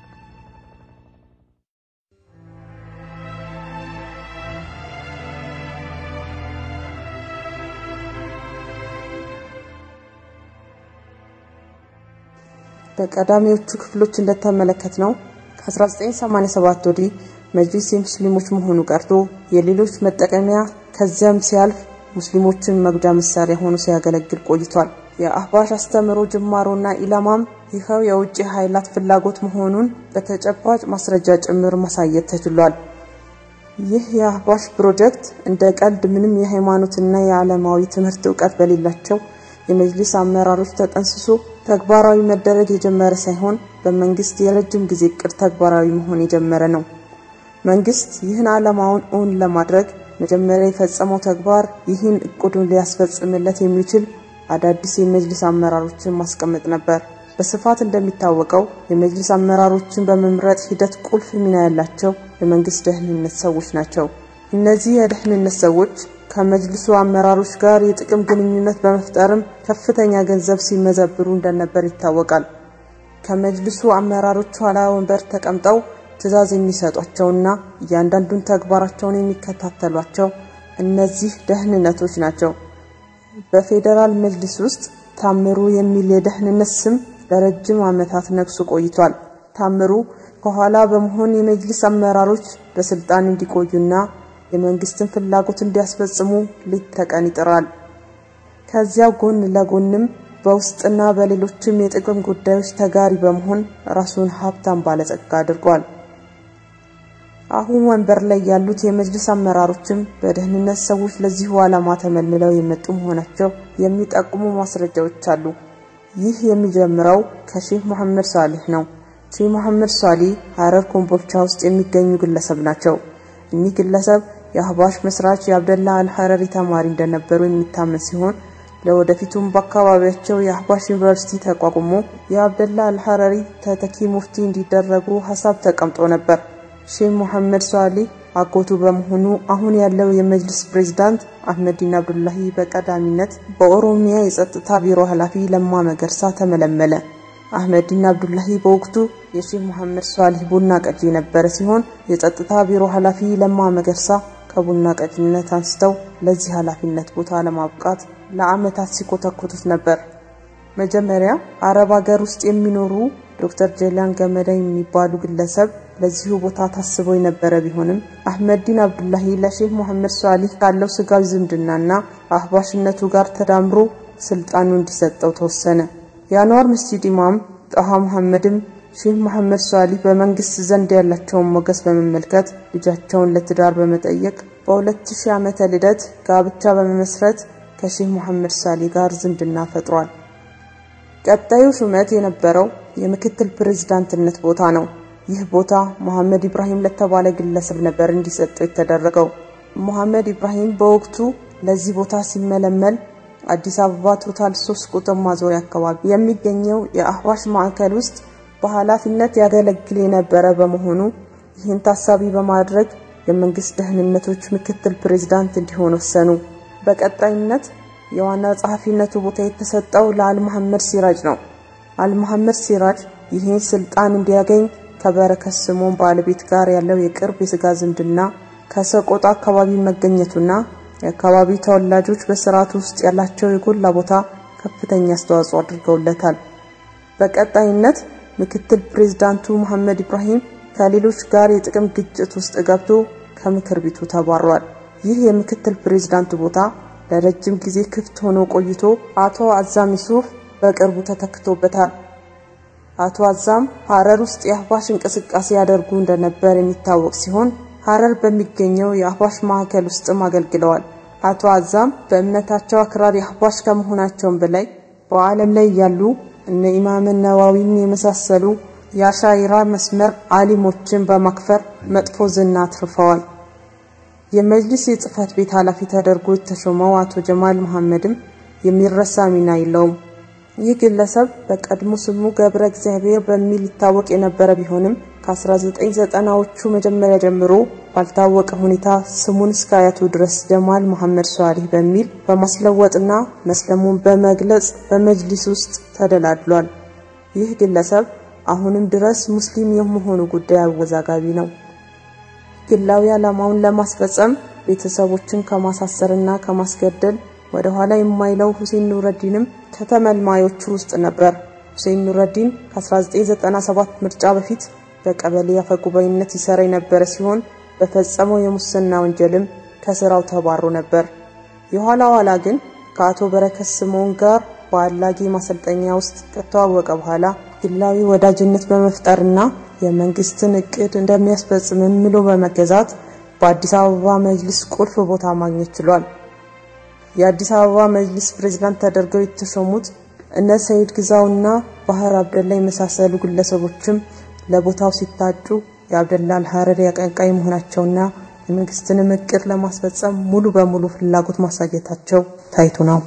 በቀዳሚዎቹ ክፍሎች እንደተመለከት ነው ከ1987 ወዲህ መጅሊስ የሙስሊሞች መሆኑ ቀርቶ የሌሎች መጠቀሚያ ከዚያም ሲያልፍ ሙስሊሞችን መግጃ መሳሪያ ሆኖ ሲያገለግል ቆይቷል። የአህባሽ አስተምሮ ጅማሮና ኢላማም ይኸው የውጭ ኃይላት ፍላጎት መሆኑን በተጨባጭ ማስረጃ ጭምር ማሳየት ተችሏል። ይህ የአህባሽ ፕሮጀክት እንደ ቀልድ ምንም የሃይማኖትና የዓለማዊ ትምህርት እውቀት በሌላቸው የመጅሊስ አመራሮች ተጠንስሶ ተግባራዊ መደረግ የጀመረ ሳይሆን በመንግስት የረጅም ጊዜ እቅድ ተግባራዊ መሆን የጀመረ ነው። መንግስት ይህን ዓላማውን እውን ለማድረግ መጀመሪያ የፈጸመው ተግባር ይህን እቅዱን ሊያስፈጽምለት የሚችል አዳዲስ የመጅሊስ አመራሮችን ማስቀመጥ ነበር። በስፋት እንደሚታወቀው የመጅሊስ አመራሮችን በመምረጥ ሂደት ቁልፍ ሚና ያላቸው የመንግስት ደህንነት ሰዎች ናቸው። እነዚህ የደህንነት ሰዎች ከመጅልሱ አመራሮች ጋር የጥቅም ግንኙነት በመፍጠርም ከፍተኛ ገንዘብ ሲመዘብሩ እንደነበር ይታወቃል። ከመጅልሱ አመራሮች ኋላ ወንበር ተቀምጠው ትዕዛዝ የሚሰጧቸውና እያንዳንዱን ተግባራቸውን የሚከታተሏቸው እነዚህ ደህንነቶች ናቸው። በፌዴራል መጅልስ ውስጥ ታምሩ የሚል የደህንነት ስም ለረጅም ዓመታት ነግሶ ቆይቷል። ታምሩ ከኋላ በመሆን የመጅልስ አመራሮች በስልጣን እንዲቆዩና የመንግስትን ፍላጎት እንዲያስፈጽሙ ሌት ተቀን ይጥራል። ከዚያ ጎን ለጎንም በውስጥና በሌሎችም የጥቅም ጉዳዮች ተጋሪ በመሆን ራሱን ሀብታም ባለጸጋ አድርጓል። አሁን ወንበር ላይ ያሉት የመጅልስ አመራሮችም በደህንነት ሰዎች ለዚሁ ዓላማ ተመልምለው የመጡ መሆናቸው የሚጠቁሙ ማስረጃዎች አሉ። ይህ የሚጀምረው ከሼህ መሐመድ ሷሊህ ነው። ሼህ መሐመድ ሷሊህ ሀረር ኮምቦልቻ ውስጥ የሚገኙ ግለሰብ ናቸው። እኒህ ግለሰብ የአህባሽ መስራች የአብደላ አልሐረሪ ተማሪ እንደነበሩ የሚታመን ሲሆን ለወደፊቱም በአካባቢያቸው የአህባሽ ዩኒቨርሲቲ ተቋቁሞ የአብደላ አልሐረሪ ተተኪ ሙፍቲ እንዲደረጉ ሀሳብ ተቀምጦ ነበር። ሼህ ሙሐመድ ሷሊህ አጎቱ በመሆኑ አሁን ያለው የመጅልስ ፕሬዝዳንት አህመዲን አብዱላሂ በቀዳሚነት በኦሮሚያ የጸጥታ ቢሮ ኃላፊ ለማ መገርሳ ተመለመለ። አህመዲን አብዱላሂ በወቅቱ የሼህ ሙሐመድ ሷሊህ ቡና ቀጂ የነበረ ሲሆን የጸጥታ ቢሮ ኃላፊ ለማ መገርሳ ከቡና ቀጂነት አንስተው ለዚህ ኃላፊነት ቦታ ለማብቃት ለዓመታት ሲኮተኮቱት ነበር። መጀመሪያ አረብ ሀገር ውስጥ የሚኖሩ ዶክተር ጀላን ገመዳ የሚባሉ ግለሰብ ለዚሁ ቦታ ታስበው የነበረ ቢሆንም አህመዲን አብዱላሂ ለሼህ ሙሐመድ ሷሊህ ካለው ስጋዊ ዝምድናና አህባሽነቱ ጋር ተዳምሮ ስልጣኑ እንዲሰጠው ተወሰነ። የአንዋር መስጂድ ኢማም ጣሃ መሐመድም ሼህ መሐመድ ሷሊህ በመንግስት ዘንድ ያላቸውን ሞገስ በመመልከት ልጃቸውን ለትዳር በመጠየቅ በ2000 ዓመተ ልደት ጋብቻ በመመስረት ከሼህ መሐመድ ሷሊህ ጋር ዝምድና ፈጥሯል። ቀጣዩ ሹመት የነበረው የምክትል ፕሬዝዳንትነት ቦታ ነው። ይህ ቦታ መሐመድ ኢብራሂም ለተባለ ግለሰብ ነበር እንዲሰጠው የተደረገው። መሐመድ ኢብራሂም በወቅቱ ለዚህ ቦታ ሲመለመል አዲስ አበባ ቶታል ሶስት ቁጥር ማዞሪያ አካባቢ የሚገኘው የአህባሽ ማዕከል ውስጥ በኃላፊነት ያገለግል የነበረ በመሆኑ ይህን ታሳቢ በማድረግ የመንግስት ደህንነቶች ምክትል ፕሬዝዳንት እንዲሆን ወሰኑ። በቀጣይነት የዋና ጸሐፊነቱ ቦታ የተሰጠው ለአልመሐመድ ሲራጅ ነው። አልመሐመድ ሲራጅ ይህን ስልጣን እንዲያገኝ ከበረከት ስምዖን ባለቤት ጋር ያለው የቅርብ የስጋ ዝምድና ከሰቆጣ አካባቢ መገኘቱና የአካባቢው ተወላጆች በስርዓቱ ውስጥ ያላቸው የጎላ ቦታ ከፍተኛ አስተዋጽኦ አድርገውለታል። በቀጣይነት ምክትል ፕሬዝዳንቱ መሐመድ ኢብራሂም ከሌሎች ጋር የጥቅም ግጭት ውስጥ ገብቶ ከምክር ቤቱ ተባሯል። ይህ የምክትል ፕሬዝዳንቱ ቦታ ለረጅም ጊዜ ክፍት ሆኖ ቆይቶ አቶ አዛም ዩሱፍ በቅርቡ ተተክቶበታል። አቶ አዛም ሀረር ውስጥ የአህባሽ እንቅስቃሴ ያደርጉ እንደነበር የሚታወቅ ሲሆን ሀረር በሚገኘው የአህባሽ ማዕከል ውስጥም አገልግለዋል። አቶ አዛም በእምነታቸው አክራሪ አህባሽ ከመሆናቸውም በላይ በዓለም ላይ ያሉ እነ ኢማም ነዋዊን የመሳሰሉ የአሻይራ መስመር አሊሞችን በማክፈር መጥፎ ዝና አትርፈዋል። የመጅሊስ የጽህፈት ቤት ኃላፊ ተደርጎ የተሾመው አቶ ጀማል መሐመድም የሚረሳ ሚና የለውም። ይህ ግለሰብ በቀድሞ ስሙ ገብረ እግዚአብሔር በሚል ይታወቅ የነበረ ቢሆንም ከ1990ዎቹ መጀመሪያ ጀምሮ ባልታወቀ ሁኔታ ስሙን እስከ አያቱ ድረስ ጀማል መሐመድ ሷሊህ በሚል በማስለወጥና መስለሙን በመግለጽ በመጅሊስ ውስጥ ተደላድሏል። ይህ ግለሰብ አሁንም ድረስ ሙስሊም የመሆኑ ጉዳይ አወዛጋቢ ነው። ግላዊ ዓላማውን ለማስፈጸም ቤተሰቦችን ከማሳሰርና ከማስገደል ወደ ኋላ የማይለው ሁሴን ኑረዲንም ከተመልማዮቹ ውስጥ ነበር። ሁሴን ኑረዲን ከ1997 ምርጫ በፊት በቀበሌ አፈጉባኤነት ይሰራ የነበረ ሲሆን በፈጸመው የሙስና ወንጀልም ከስራው ተባሮ ነበር። የኋላ ኋላ ግን ከአቶ በረከት ስምዖን ጋር በአላጌ ማሰልጠኛ ውስጥ ከተዋወቀ በኋላ ግላዊ ወዳጅነት በመፍጠርና የመንግስትን እቅድ እንደሚያስፈጽም ምሎ በመገዛት በአዲስ አበባ መጅሊስ ቁልፍ ቦታ ማግኘት ችሏል። የአዲስ አበባ መጅሊስ ፕሬዝዳንት ተደርገው የተሾሙት እነ ሰይድ ግዛውና ባህር አብደላ የመሳሰሉ ግለሰቦችም ለቦታው ሲታጩ የአብደላ አልሐረሪ አቀንቃይ መሆናቸውና የመንግስትንም እቅድ ለማስፈጸም ሙሉ በሙሉ ፍላጎት ማሳየታቸው ታይቶ ነው።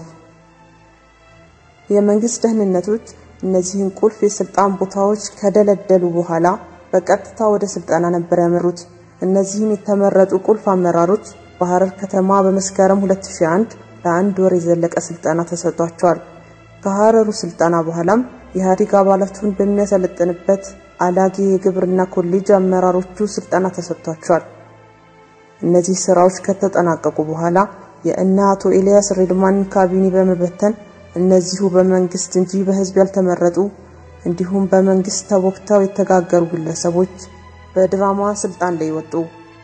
የመንግስት ደህንነቶች እነዚህን ቁልፍ የስልጣን ቦታዎች ከደለደሉ በኋላ በቀጥታ ወደ ስልጠና ነበር ያመሩት። እነዚህም የተመረጡ ቁልፍ አመራሮች በሐረር ከተማ በመስከረም 2001 ለአንድ ወር የዘለቀ ስልጠና ተሰጥቷቸዋል። ከሐረሩ ስልጠና በኋላም የኢህአዴግ አባላቱን በሚያሰለጥንበት አላጌ የግብርና ኮሌጅ አመራሮቹ ስልጠና ተሰጥቷቸዋል። እነዚህ ስራዎች ከተጠናቀቁ በኋላ የእነ አቶ ኤልያስ ሬድማንን ካቢኔ በመበተን እነዚሁ በመንግስት እንጂ በህዝብ ያልተመረጡ እንዲሁም በመንግስት ተቦክተው የተጋገሩ ግለሰቦች በድራማ ስልጣን ላይ ወጡ።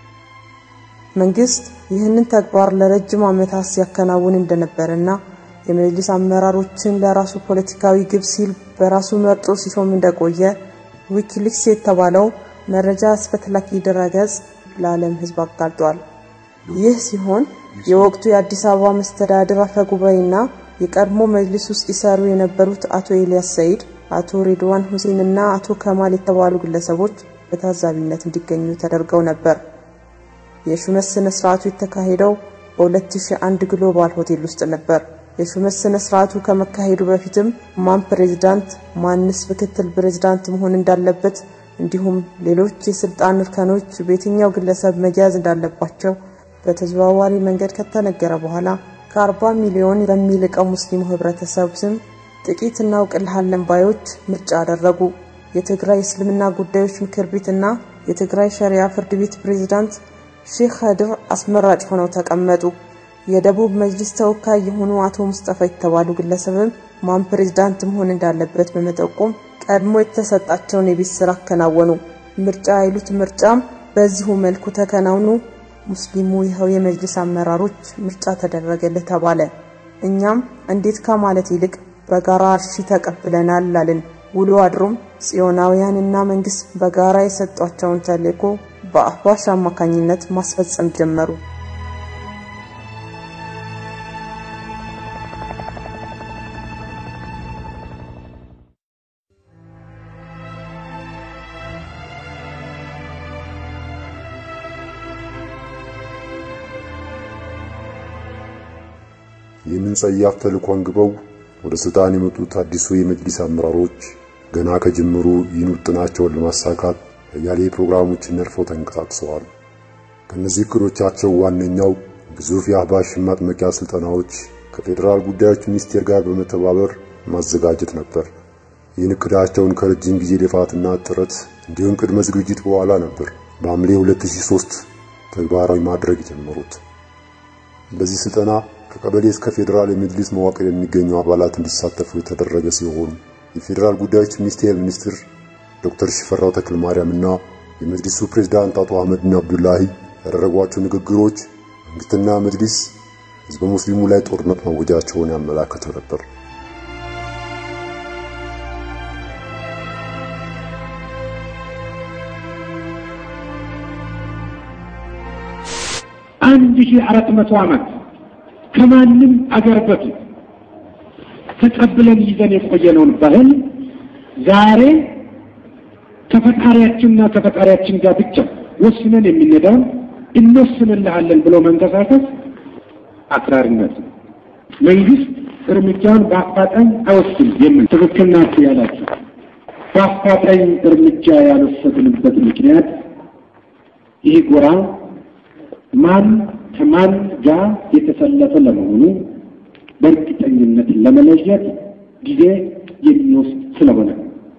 መንግስት ይህንን ተግባር ለረጅም ዓመታት ሲያከናውን እንደነበረና የመጅሊስ አመራሮችን ለራሱ ፖለቲካዊ ግብ ሲል በራሱ መርጦ ሲሾም እንደቆየ ዊኪሊክስ የተባለው መረጃ አስፈትላኪ ድረገጽ ለዓለም ህዝብ አጋልጧል። ይህ ሲሆን የወቅቱ የአዲስ አበባ መስተዳድር አፈ ጉባኤና የቀድሞ መጅሊስ ውስጥ ይሰሩ የነበሩት አቶ ኤልያስ ሰይድ፣ አቶ ሬድዋን ሁሴን እና አቶ ከማል የተባሉ ግለሰቦች በታዛቢነት እንዲገኙ ተደርገው ነበር። የሹመት ስነ ስርዓቱ የተካሄደው በ2001 ግሎባል ሆቴል ውስጥ ነበር። የሹመት ስነ ስርዓቱ ከመካሄዱ በፊትም ማን ፕሬዝዳንት፣ ማንስ ምክትል ፕሬዝዳንት መሆን እንዳለበት እንዲሁም ሌሎች የስልጣን እርከኖች በየትኛው ግለሰብ መያዝ እንዳለባቸው በተዘዋዋሪ መንገድ ከተነገረ በኋላ ከ40 ሚሊዮን በሚልቀው ሙስሊሙ ህብረተሰብ ስም ጥቂት እናውቅልሃለን ባዮች ምርጫ አደረጉ። የትግራይ እስልምና ጉዳዮች ምክር ቤትና የትግራይ ሸሪያ ፍርድ ቤት ፕሬዝዳንት ሼክ ኸድር አስመራጭ ሆነው ተቀመጡ። የደቡብ መጅሊስ ተወካይ የሆኑ አቶ ሙስጠፋ የተባሉ ግለሰብም ማን ፕሬዝዳንት መሆን እንዳለበት በመጠቆም ቀድሞ የተሰጣቸውን የቤት ስራ አከናወኑ። ምርጫ አይሉት ምርጫም በዚሁ መልኩ ተከናውኑ። ሙስሊሙ ይኸው የመጅሊስ አመራሮች ምርጫ ተደረገልህ ተባለ። እኛም እንዴት ከማለት ይልቅ በጋራ እሺ ተቀብለናል አልን። ውሎ አድሮም ጽዮናውያንና መንግስት በጋራ የሰጧቸውን ተልዕኮ በአህባሽ አማካኝነት ማስፈጸም ጀመሩ። ይህንን ጸያፍ ተልዕኮ አንግበው ወደ ስልጣን የመጡት አዲሱ የመጅሊስ አመራሮች ገና ከጅምሩ ይህን ውጥናቸውን ለማሳካት አያሌ ፕሮግራሞችን ነድፈው ተንቀሳቅሰዋል። ከእነዚህ እቅዶቻቸው ዋነኛው ግዙፍ የአህባሽ ማጥመቂያ ስልጠናዎች ከፌዴራል ጉዳዮች ሚኒስቴር ጋር በመተባበር ማዘጋጀት ነበር። ይህን እቅዳቸውን ከረጅም ጊዜ ልፋትና ጥረት እንዲሁም ቅድመ ዝግጅት በኋላ ነበር በሐምሌ 2003 ተግባራዊ ማድረግ የጀመሩት። በዚህ ስልጠና ከቀበሌ እስከ ፌዴራል የመጅሊስ መዋቅር የሚገኙ አባላት እንዲሳተፉ የተደረገ ሲሆን የፌዴራል ጉዳዮች ሚኒስቴር ሚኒስትር ዶክተር ሽፈራው ተክለ ማርያም እና የመጅሊሱ ፕሬዝዳንት አቶ አህመድና አብዱላሂ ያደረጓቸው ንግግሮች መንግስትና መጅሊስ ህዝበ ሙስሊሙ ላይ ጦርነት ማወጃቸውን ያመላክቱ ነበር። አንድ ሺህ አራት መቶ ዓመት ከማንም አገር በፊት ተቀብለን ይዘን የቆየነውን ባህል ዛሬ ከፈጣሪያችንና ከፈጣሪያችን ጋር ብቻ ወስነን የምንሄደውን እንወስንልሃለን ብሎ መንቀሳቀስ አክራሪነት ነው። መንግስት እርምጃውን በአፋጣኝ አይወስድም የሚል ትክክል ናችሁ ያላችሁ በአፋጣኝ እርምጃ ያልወሰድንበት ምክንያት ይህ ጎራ ማን ከማን ጋር የተሰለፈ ለመሆኑ በእርግጠኝነት ለመለየት ጊዜ የሚወስድ ስለሆነ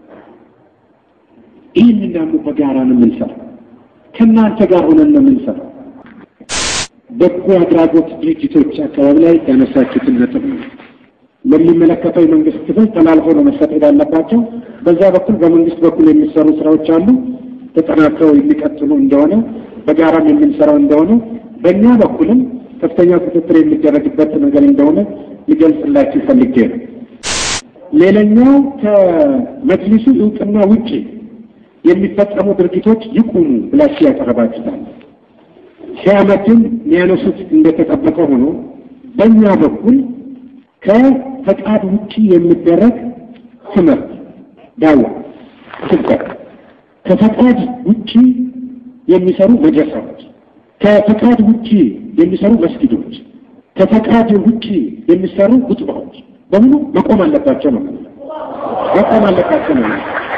ይህን ደግሞ በጋራ ነው የምንሰራው። ከእናንተ ጋር ሆነን ነው የምንሰራው። በጎ አድራጎት ድርጅቶች አካባቢ ላይ ያነሳችሁትን ነጥብ ነው ለሚመለከተው የመንግስት ክፍል ተላልፎ ነው መሰጠት ያለባቸው። በዛ በኩል በመንግስት በኩል የሚሰሩ ስራዎች አሉ ተጠናክረው የሚቀጥሉ እንደሆነ በጋራም የምንሰራው እንደሆነ በእኛ በኩልም ከፍተኛ ቁጥጥር የሚደረግበት ነገር እንደሆነ ሊገልጽላችሁ ፈልጌ ነው። ሌላኛው ከመጅሊሱ እውቅና ውጭ የሚፈጸሙ ድርጊቶች ይቁሙ ብላችሁ ያቀረባችሁታል። ሺህ ዓመትን የሚያነሱት እንደተጠበቀ ሆኖ በእኛ በኩል ከፈቃድ ውጪ የሚደረግ ትምህርት፣ ዳዋ፣ ስብከት፣ ከፈቃድ ውጪ የሚሰሩ መድረሳዎች፣ ከፈቃድ ውጪ የሚሰሩ መስጊዶች፣ ከፈቃድ ውጪ የሚሰሩ ጉጥባዎች በሙሉ መቆም አለባቸው ነው መቆም አለባቸው ነው።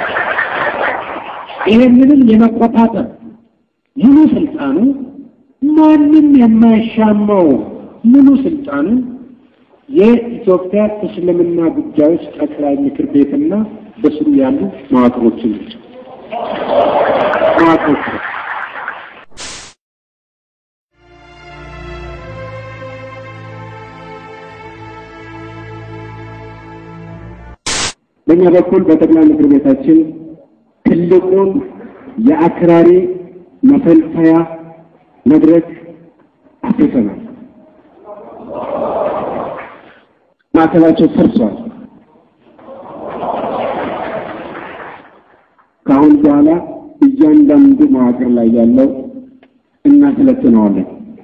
ይሄንንም የመቆጣጠር ሙሉ ስልጣኑ ማንም የማይሻማው ሙሉ ስልጣኑ የኢትዮጵያ እስልምና ጉዳዮች ጠቅላይ ምክር ቤትና በስሩ ያሉ መዋቅሮችን ናቸው መዋቅሮች በእኛ በኩል በጠቅላይ ምክር ቤታችን ትልቁን የአክራሪ መፈልፈያ መድረክ አፍርሰናል። ማዕከላቸው ፈርሷል። ከአሁን በኋላ እያንዳንዱ መዋቅር ላይ ያለው እናሰለጥነዋለን።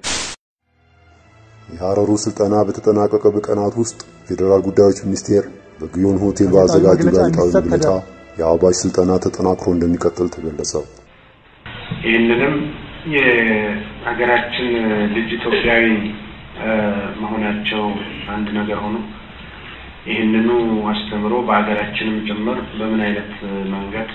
የሐረሩ ስልጠና በተጠናቀቀ በቀናት ውስጥ ፌዴራል ጉዳዮች ሚኒስቴር በግዮን ሆቴል ባዘጋጀው ጋዜጣዊ መግለጫ የአዋጅ ስልጠና ተጠናክሮ እንደሚቀጥል ተገለጸ። ይህንንም የሀገራችን ልጅ ኢትዮጵያዊ መሆናቸው አንድ ነገር ሆኖ ይህንኑ አስተምሮ በሀገራችንም ጭምር በምን አይነት መንገድ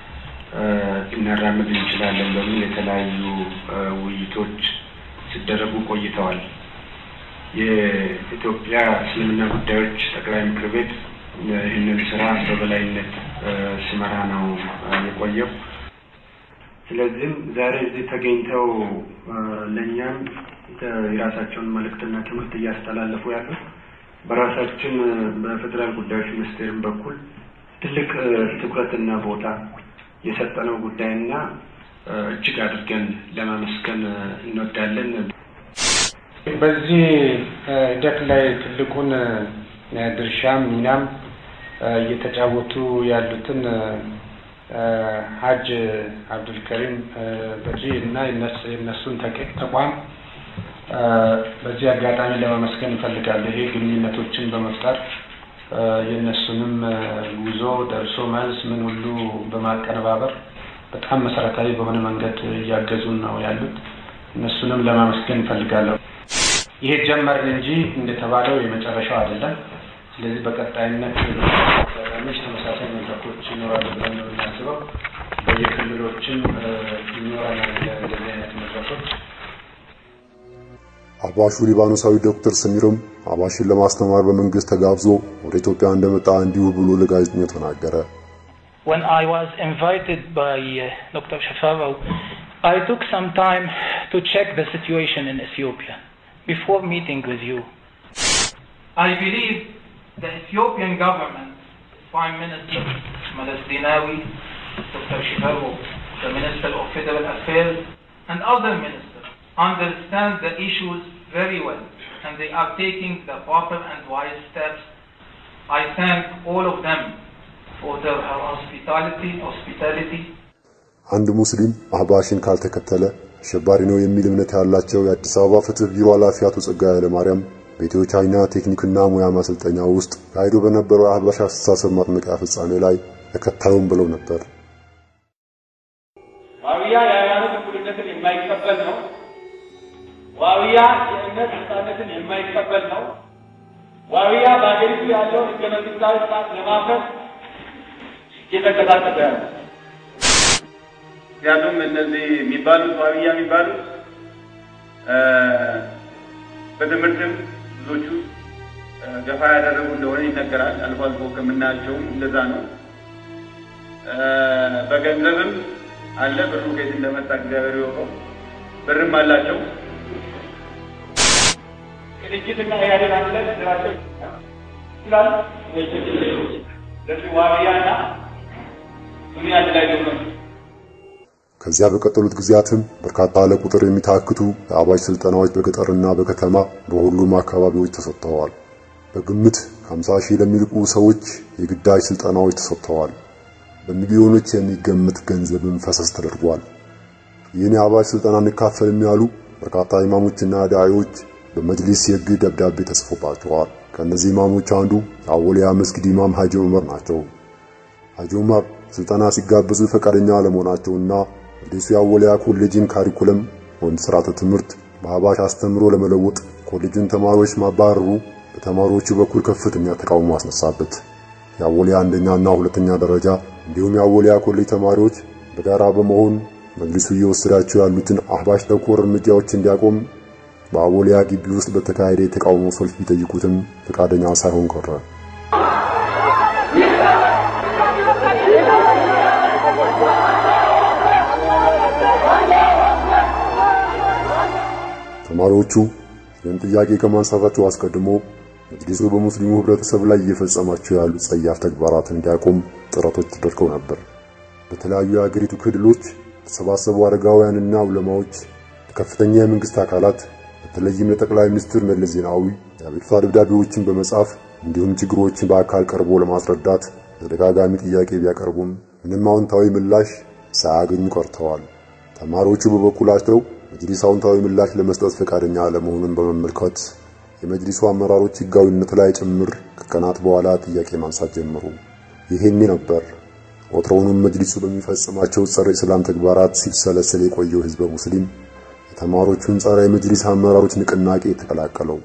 ልናራምድ እንችላለን በሚል የተለያዩ ውይይቶች ሲደረጉ ቆይተዋል። የኢትዮጵያ እስልምና ጉዳዮች ጠቅላይ ምክር ቤት ይህንን ስራ በበላይነት ሲመራ ነው የቆየው። ስለዚህም ዛሬ እዚህ ተገኝተው ለእኛም የራሳቸውን መልእክትና ትምህርት እያስተላለፉ ያሉት በራሳችን በፌዴራል ጉዳዮች ሚኒስቴርም በኩል ትልቅ ትኩረትና ቦታ የሰጠነው ጉዳይና እጅግ አድርገን ለማመስገን እንወዳለን። በዚህ ሂደት ላይ ትልቁን ድርሻም ሚናም እየተጫወቱ ያሉትን ሀጅ አብዱልከሪም በጂ እና የነሱን ተቋም በዚህ አጋጣሚ ለማመስገን እንፈልጋለሁ። ይሄ ግንኙነቶችን በመፍጠር የእነሱንም ጉዞ ደርሶ መልስ ምን ሁሉ በማቀነባበር በጣም መሰረታዊ በሆነ መንገድ እያገዙን ነው ያሉት። እነሱንም ለማመስገን እንፈልጋለሁ። ይሄ ጀመርን እንጂ እንደተባለው የመጨረሻው አይደለም። ስለዚህ በቀጣይነት አጋጣሚዎች ተመሳሳይ መድረኮች ይኖራሉ ብለን ነው የምናስበው። በየክልሎችም ይኖረናል እንደዚህ አይነት መድረኮች። አባሹ ሊባኖሳዊ ዶክተር ሰሚርም አባሽን ለማስተማር በመንግስት ተጋብዞ ወደ ኢትዮጵያ እንደመጣ እንዲሁ ብሎ ለጋዜጠኞች ተናገረ። When I was invited by uh, Dr. Shafawa, I took some time to check the situation in Ethiopia before meeting with you. I believe the Ethiopian government, Prime Minister Meles Zenawi, Dr. Shifaru, the Minister of Federal Affairs, and other ministers understand the issues very well, and they are taking the proper and wise steps. I thank all of them for their hospitality, hospitality. አንድ ሙስሊም አህባሽን ካልተከተለ አሸባሪ ነው የሚል እምነት ያላቸው የአዲስ አበባ ፍትህ ቢሮ ኃላፊ አቶ ጸጋዬ ኃይለማርያም በኢትዮ ቻይና ቴክኒክና ሙያ ማሰልጠኛ ውስጥ ካሄዶ በነበረው የአህባሽ አስተሳሰብ ማጥመቂያ ፍጻሜ ላይ ተከታዩም ብለው ነበር። ዋብያ የሃይማኖት እኩልነትን የማይቀበል ነው። ዋብያ የእምነት ነጻነትን የማይቀበል ነው። ዋብያ በሀገሪቱ ያለውን ህገ መንግስታዊ ስርዓት ለማፍረስ እየተንቀሳቀሰ ያለ ምክንያቱም እነዚህ የሚባሉት ዋብያ የሚባሉት በትምህርትም ብዙዎቹ ገፋ ያደረጉ እንደሆነ ይነገራል። አልፎ አልፎ ከምናያቸውም እንደዛ ነው። በገንዘብም አለ። ብሩ ከየት እንደመጣ እግዚአብሔር ይወቀው። ብርም አላቸው። ቅንጅትና ኢህአዴግ አንድ ላይ ስራቸው ይችላል። ለዚህ ዋብያና ሱኒ አንድ ላይ ነው። ከዚያ በቀጠሉት ጊዜያትም በርካታ ለቁጥር የሚታክቱ የአባጅ ስልጠናዎች በገጠርና በከተማ በሁሉም አካባቢዎች ተሰጥተዋል። በግምት ከ50 ሺህ ለሚልቁ ሰዎች የግዳጅ ስልጠናዎች ተሰጥተዋል። በሚሊዮኖች የሚገመት ገንዘብም ፈሰስ ተደርጓል። ይህን የአባጅ ስልጠና እንካፈልም ያሉ በርካታ ኢማሞችና ዳዒዎች በመጅሊስ የሕግ ደብዳቤ ተጽፎባቸዋል። ከእነዚህ ኢማሞች አንዱ የአወሊያ መስጊድ ኢማም ሐጂ ዑመር ናቸው። ሐጂ ዑመር ስልጠና ሲጋበዙ ፈቃደኛ አለመሆናቸውና መጅሊሱ የአወሊያ ኮሌጅን ካሪኩለም ወይም ስርዓተ ትምህርት በአህባሽ አስተምሮ ለመለወጥ ኮሌጁን ተማሪዎች ማባረሩ በተማሪዎቹ በኩል ከፍተኛ ተቃውሞ አስነሳበት። የአወሊያ አንደኛና ሁለተኛ ደረጃ እንዲሁም የአወሊያ ኮሌጅ ተማሪዎች በጋራ በመሆን መጅሊሱ እየወሰዳቸው ያሉትን አህባሽ ተኮር እርምጃዎች እንዲያቆም በአወሊያ ግቢ ውስጥ በተካሄደ የተቃውሞ ሰልፍ ቢጠይቁትም ፈቃደኛ ሳይሆን ቀረ። ተማሪዎቹ ይህን ጥያቄ ከማንሳታቸው አስቀድሞ መጅሊሱ በሙስሊሙ ህብረተሰብ ላይ እየፈጸማቸው ያሉ ጸያፍ ተግባራትን እንዲያቆም ጥረቶች ተደርገው ነበር። በተለያዩ የአገሪቱ ክልሎች የተሰባሰቡ አረጋውያንና ዑለማዎች ከፍተኛ የመንግስት አካላት በተለይም ለጠቅላይ ሚኒስትር መለስ ዜናዊ የአቤቱታ ደብዳቤዎችን በመጻፍ እንዲሁም ችግሮችን በአካል ቀርቦ ለማስረዳት ተደጋጋሚ ጥያቄ ቢያቀርቡም ምንም አዎንታዊ ምላሽ ሳያገኙ ቀርተዋል። ተማሪዎቹ በበኩላቸው መጅሊስ አዎንታዊ ምላሽ ለመስጠት ፈቃደኛ አለመሆኑን በመመልከት የመጅሊሱ አመራሮች ህጋዊነት ላይ ጭምር ከቀናት በኋላ ጥያቄ ማንሳት ጀመሩ። ይሄኔ ነበር ወትሮውንም መጅሊሱ በሚፈጽማቸው ጸረ እስላም ተግባራት ሲብሰለሰል የቆየው ህዝበ ሙስሊም የተማሪዎቹን ጸረ የመጅሊስ አመራሮች ንቅናቄ የተቀላቀለው።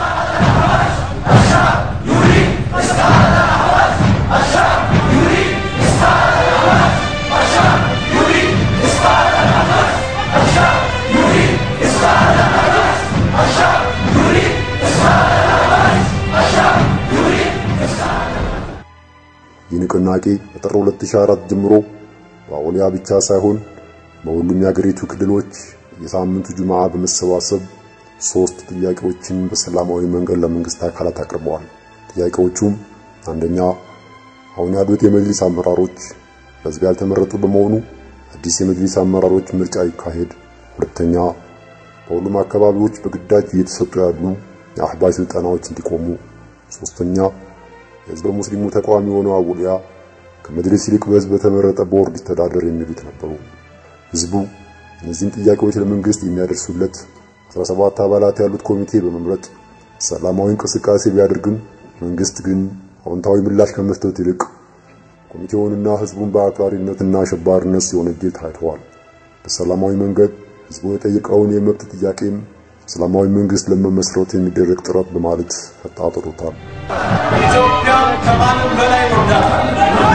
ይህ ንቅናቄ ከጥር 2004 ጀምሮ በአውሊያ ብቻ ሳይሆን በሁሉም የአገሪቱ ክልሎች የሳምንቱ ጁምዓ በመሰባሰብ ሶስት ጥያቄዎችን በሰላማዊ መንገድ ለመንግስት አካላት አቅርበዋል። ጥያቄዎቹም አንደኛ፣ አሁን ያሉት የመጅሊስ አመራሮች በህዝብ ያልተመረጡ በመሆኑ አዲስ የመጅሊስ አመራሮች ምርጫ ይካሄድ። ሁለተኛ፣ በሁሉም አካባቢዎች በግዳጅ እየተሰጡ ያሉ የአህባሽ ስልጠናዎች እንዲቆሙ። ሶስተኛ፣ የህዝበ ሙስሊሙ ተቃዋሚ የሆነው አውሊያ ከመጅሊስ ይልቅ በህዝብ በተመረጠ ቦርድ ይተዳደር የሚሉት ነበሩ። ህዝቡ እነዚህን ጥያቄዎች ለመንግስት የሚያደርሱለት 17 አባላት ያሉት ኮሚቴ በመምረጥ ሰላማዊ እንቅስቃሴ ቢያደርግም መንግስት ግን አዎንታዊ ምላሽ ከመስጠት ይልቅ ኮሚቴውንና ህዝቡን በአክራሪነትና አሸባሪነት ሲወነጅል ታይተዋል። በሰላማዊ መንገድ ህዝቡ የጠየቀውን የመብት ጥያቄም ሰላማዊ መንግስት ለመመስረት የሚደረግ ጥረት በማለት አጣጥሎታል። ኢትዮጵያ ከማንም በላይ ወዳታል።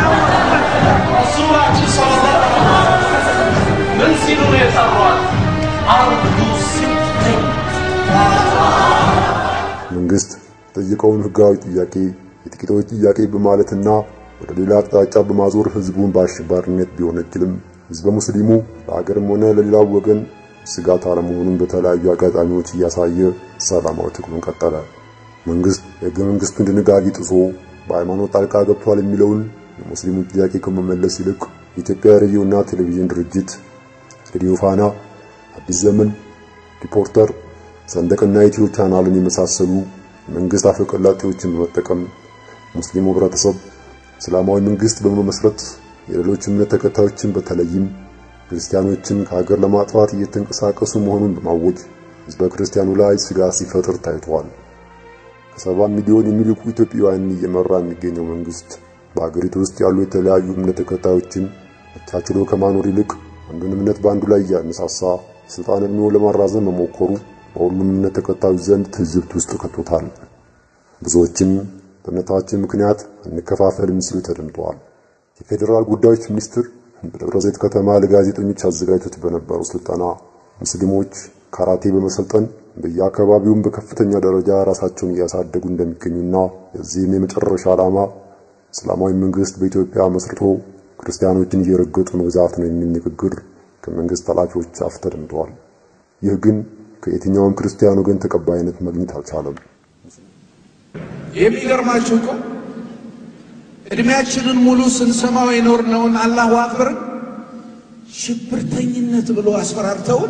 ረሱላችን ሰለላሁ ዐለይሂ ወሰለም ምን ሲሉ ነው የጠሯት? አርዱ ሲትኝ መንግስት የጠየቀውን ህጋዊ ጥያቄ የጥቂቶች ጥያቄ በማለትና ወደ ሌላ አቅጣጫ በማዞር ህዝቡን በአሸባሪነት ቢወነጅልም ህዝበ ሙስሊሙ ለሀገርም ሆነ ለሌላው ወገን ስጋት አለመሆኑን በተለያዩ አጋጣሚዎች እያሳየ ሰላማዊ ትግሉን ቀጠለ። መንግስት የህገ መንግስቱን ድንጋጌ ጥሶ በሃይማኖት ጣልቃ ገብቷል የሚለውን የሙስሊሙን ጥያቄ ከመመለስ ይልቅ የኢትዮጵያ ሬዲዮና ቴሌቪዥን ድርጅት፣ ሬዲዮ ፋና፣ አዲስ ዘመን፣ ሪፖርተር፣ ሰንደቅና ኢትዮ ቻናልን የመሳሰሉ መንግስት አፈቀላጤዎችን በመጠቀም ሙስሊሙ ህብረተሰብ እስላማዊ መንግስት በመመስረት የሌሎች እምነት ተከታዮችን በተለይም ክርስቲያኖችን ከሀገር ለማጥፋት እየተንቀሳቀሱ መሆኑን በማወጅ ህዝበ ክርስቲያኑ ላይ ስጋት ሲፈጥር ታይቷል። ከሰባ ሚሊዮን የሚልቁ ኢትዮጵያውያንን እየመራ የሚገኘው መንግስት በሀገሪቱ ውስጥ ያሉ የተለያዩ እምነት ተከታዮችን አቻችሎ ከማኖር ይልቅ አንዱን እምነት በአንዱ ላይ እያነሳሳ ስልጣን እድሜውን ለማራዘም መሞከሩ በሁሉም እምነት ተከታዮች ዘንድ ትዝብት ውስጥ ከቶታል። ብዙዎችም በእምነታችን ምክንያት እንከፋፈልም ሲሉ ተደምጠዋል። የፌዴራል ጉዳዮች ሚኒስትር በደብረ ዘይት ከተማ ለጋዜጠኞች አዘጋጅቶት በነበረው ስልጠና ሙስሊሞች ካራቴ በመሰልጠን በየአካባቢውም በከፍተኛ ደረጃ ራሳቸውን እያሳደጉ እንደሚገኙና የዚህም የመጨረሻ ዓላማ እስላማዊ መንግስት በኢትዮጵያ መስርቶ ክርስቲያኖችን እየረገጡ መግዛት ነው የሚል ንግግር ከመንግስት ኃላፊዎች አፍ ተደምጠዋል። ይህ ግን ከየትኛውም ክርስቲያን ወገን ተቀባይነት ማግኘት አልቻለም። የሚገርማችሁ እኮ እድሜያችንን ሙሉ ስንሰማው የኖርነውን አላሁ አክበርን ሽብርተኝነት ብሎ አስፈራርተውን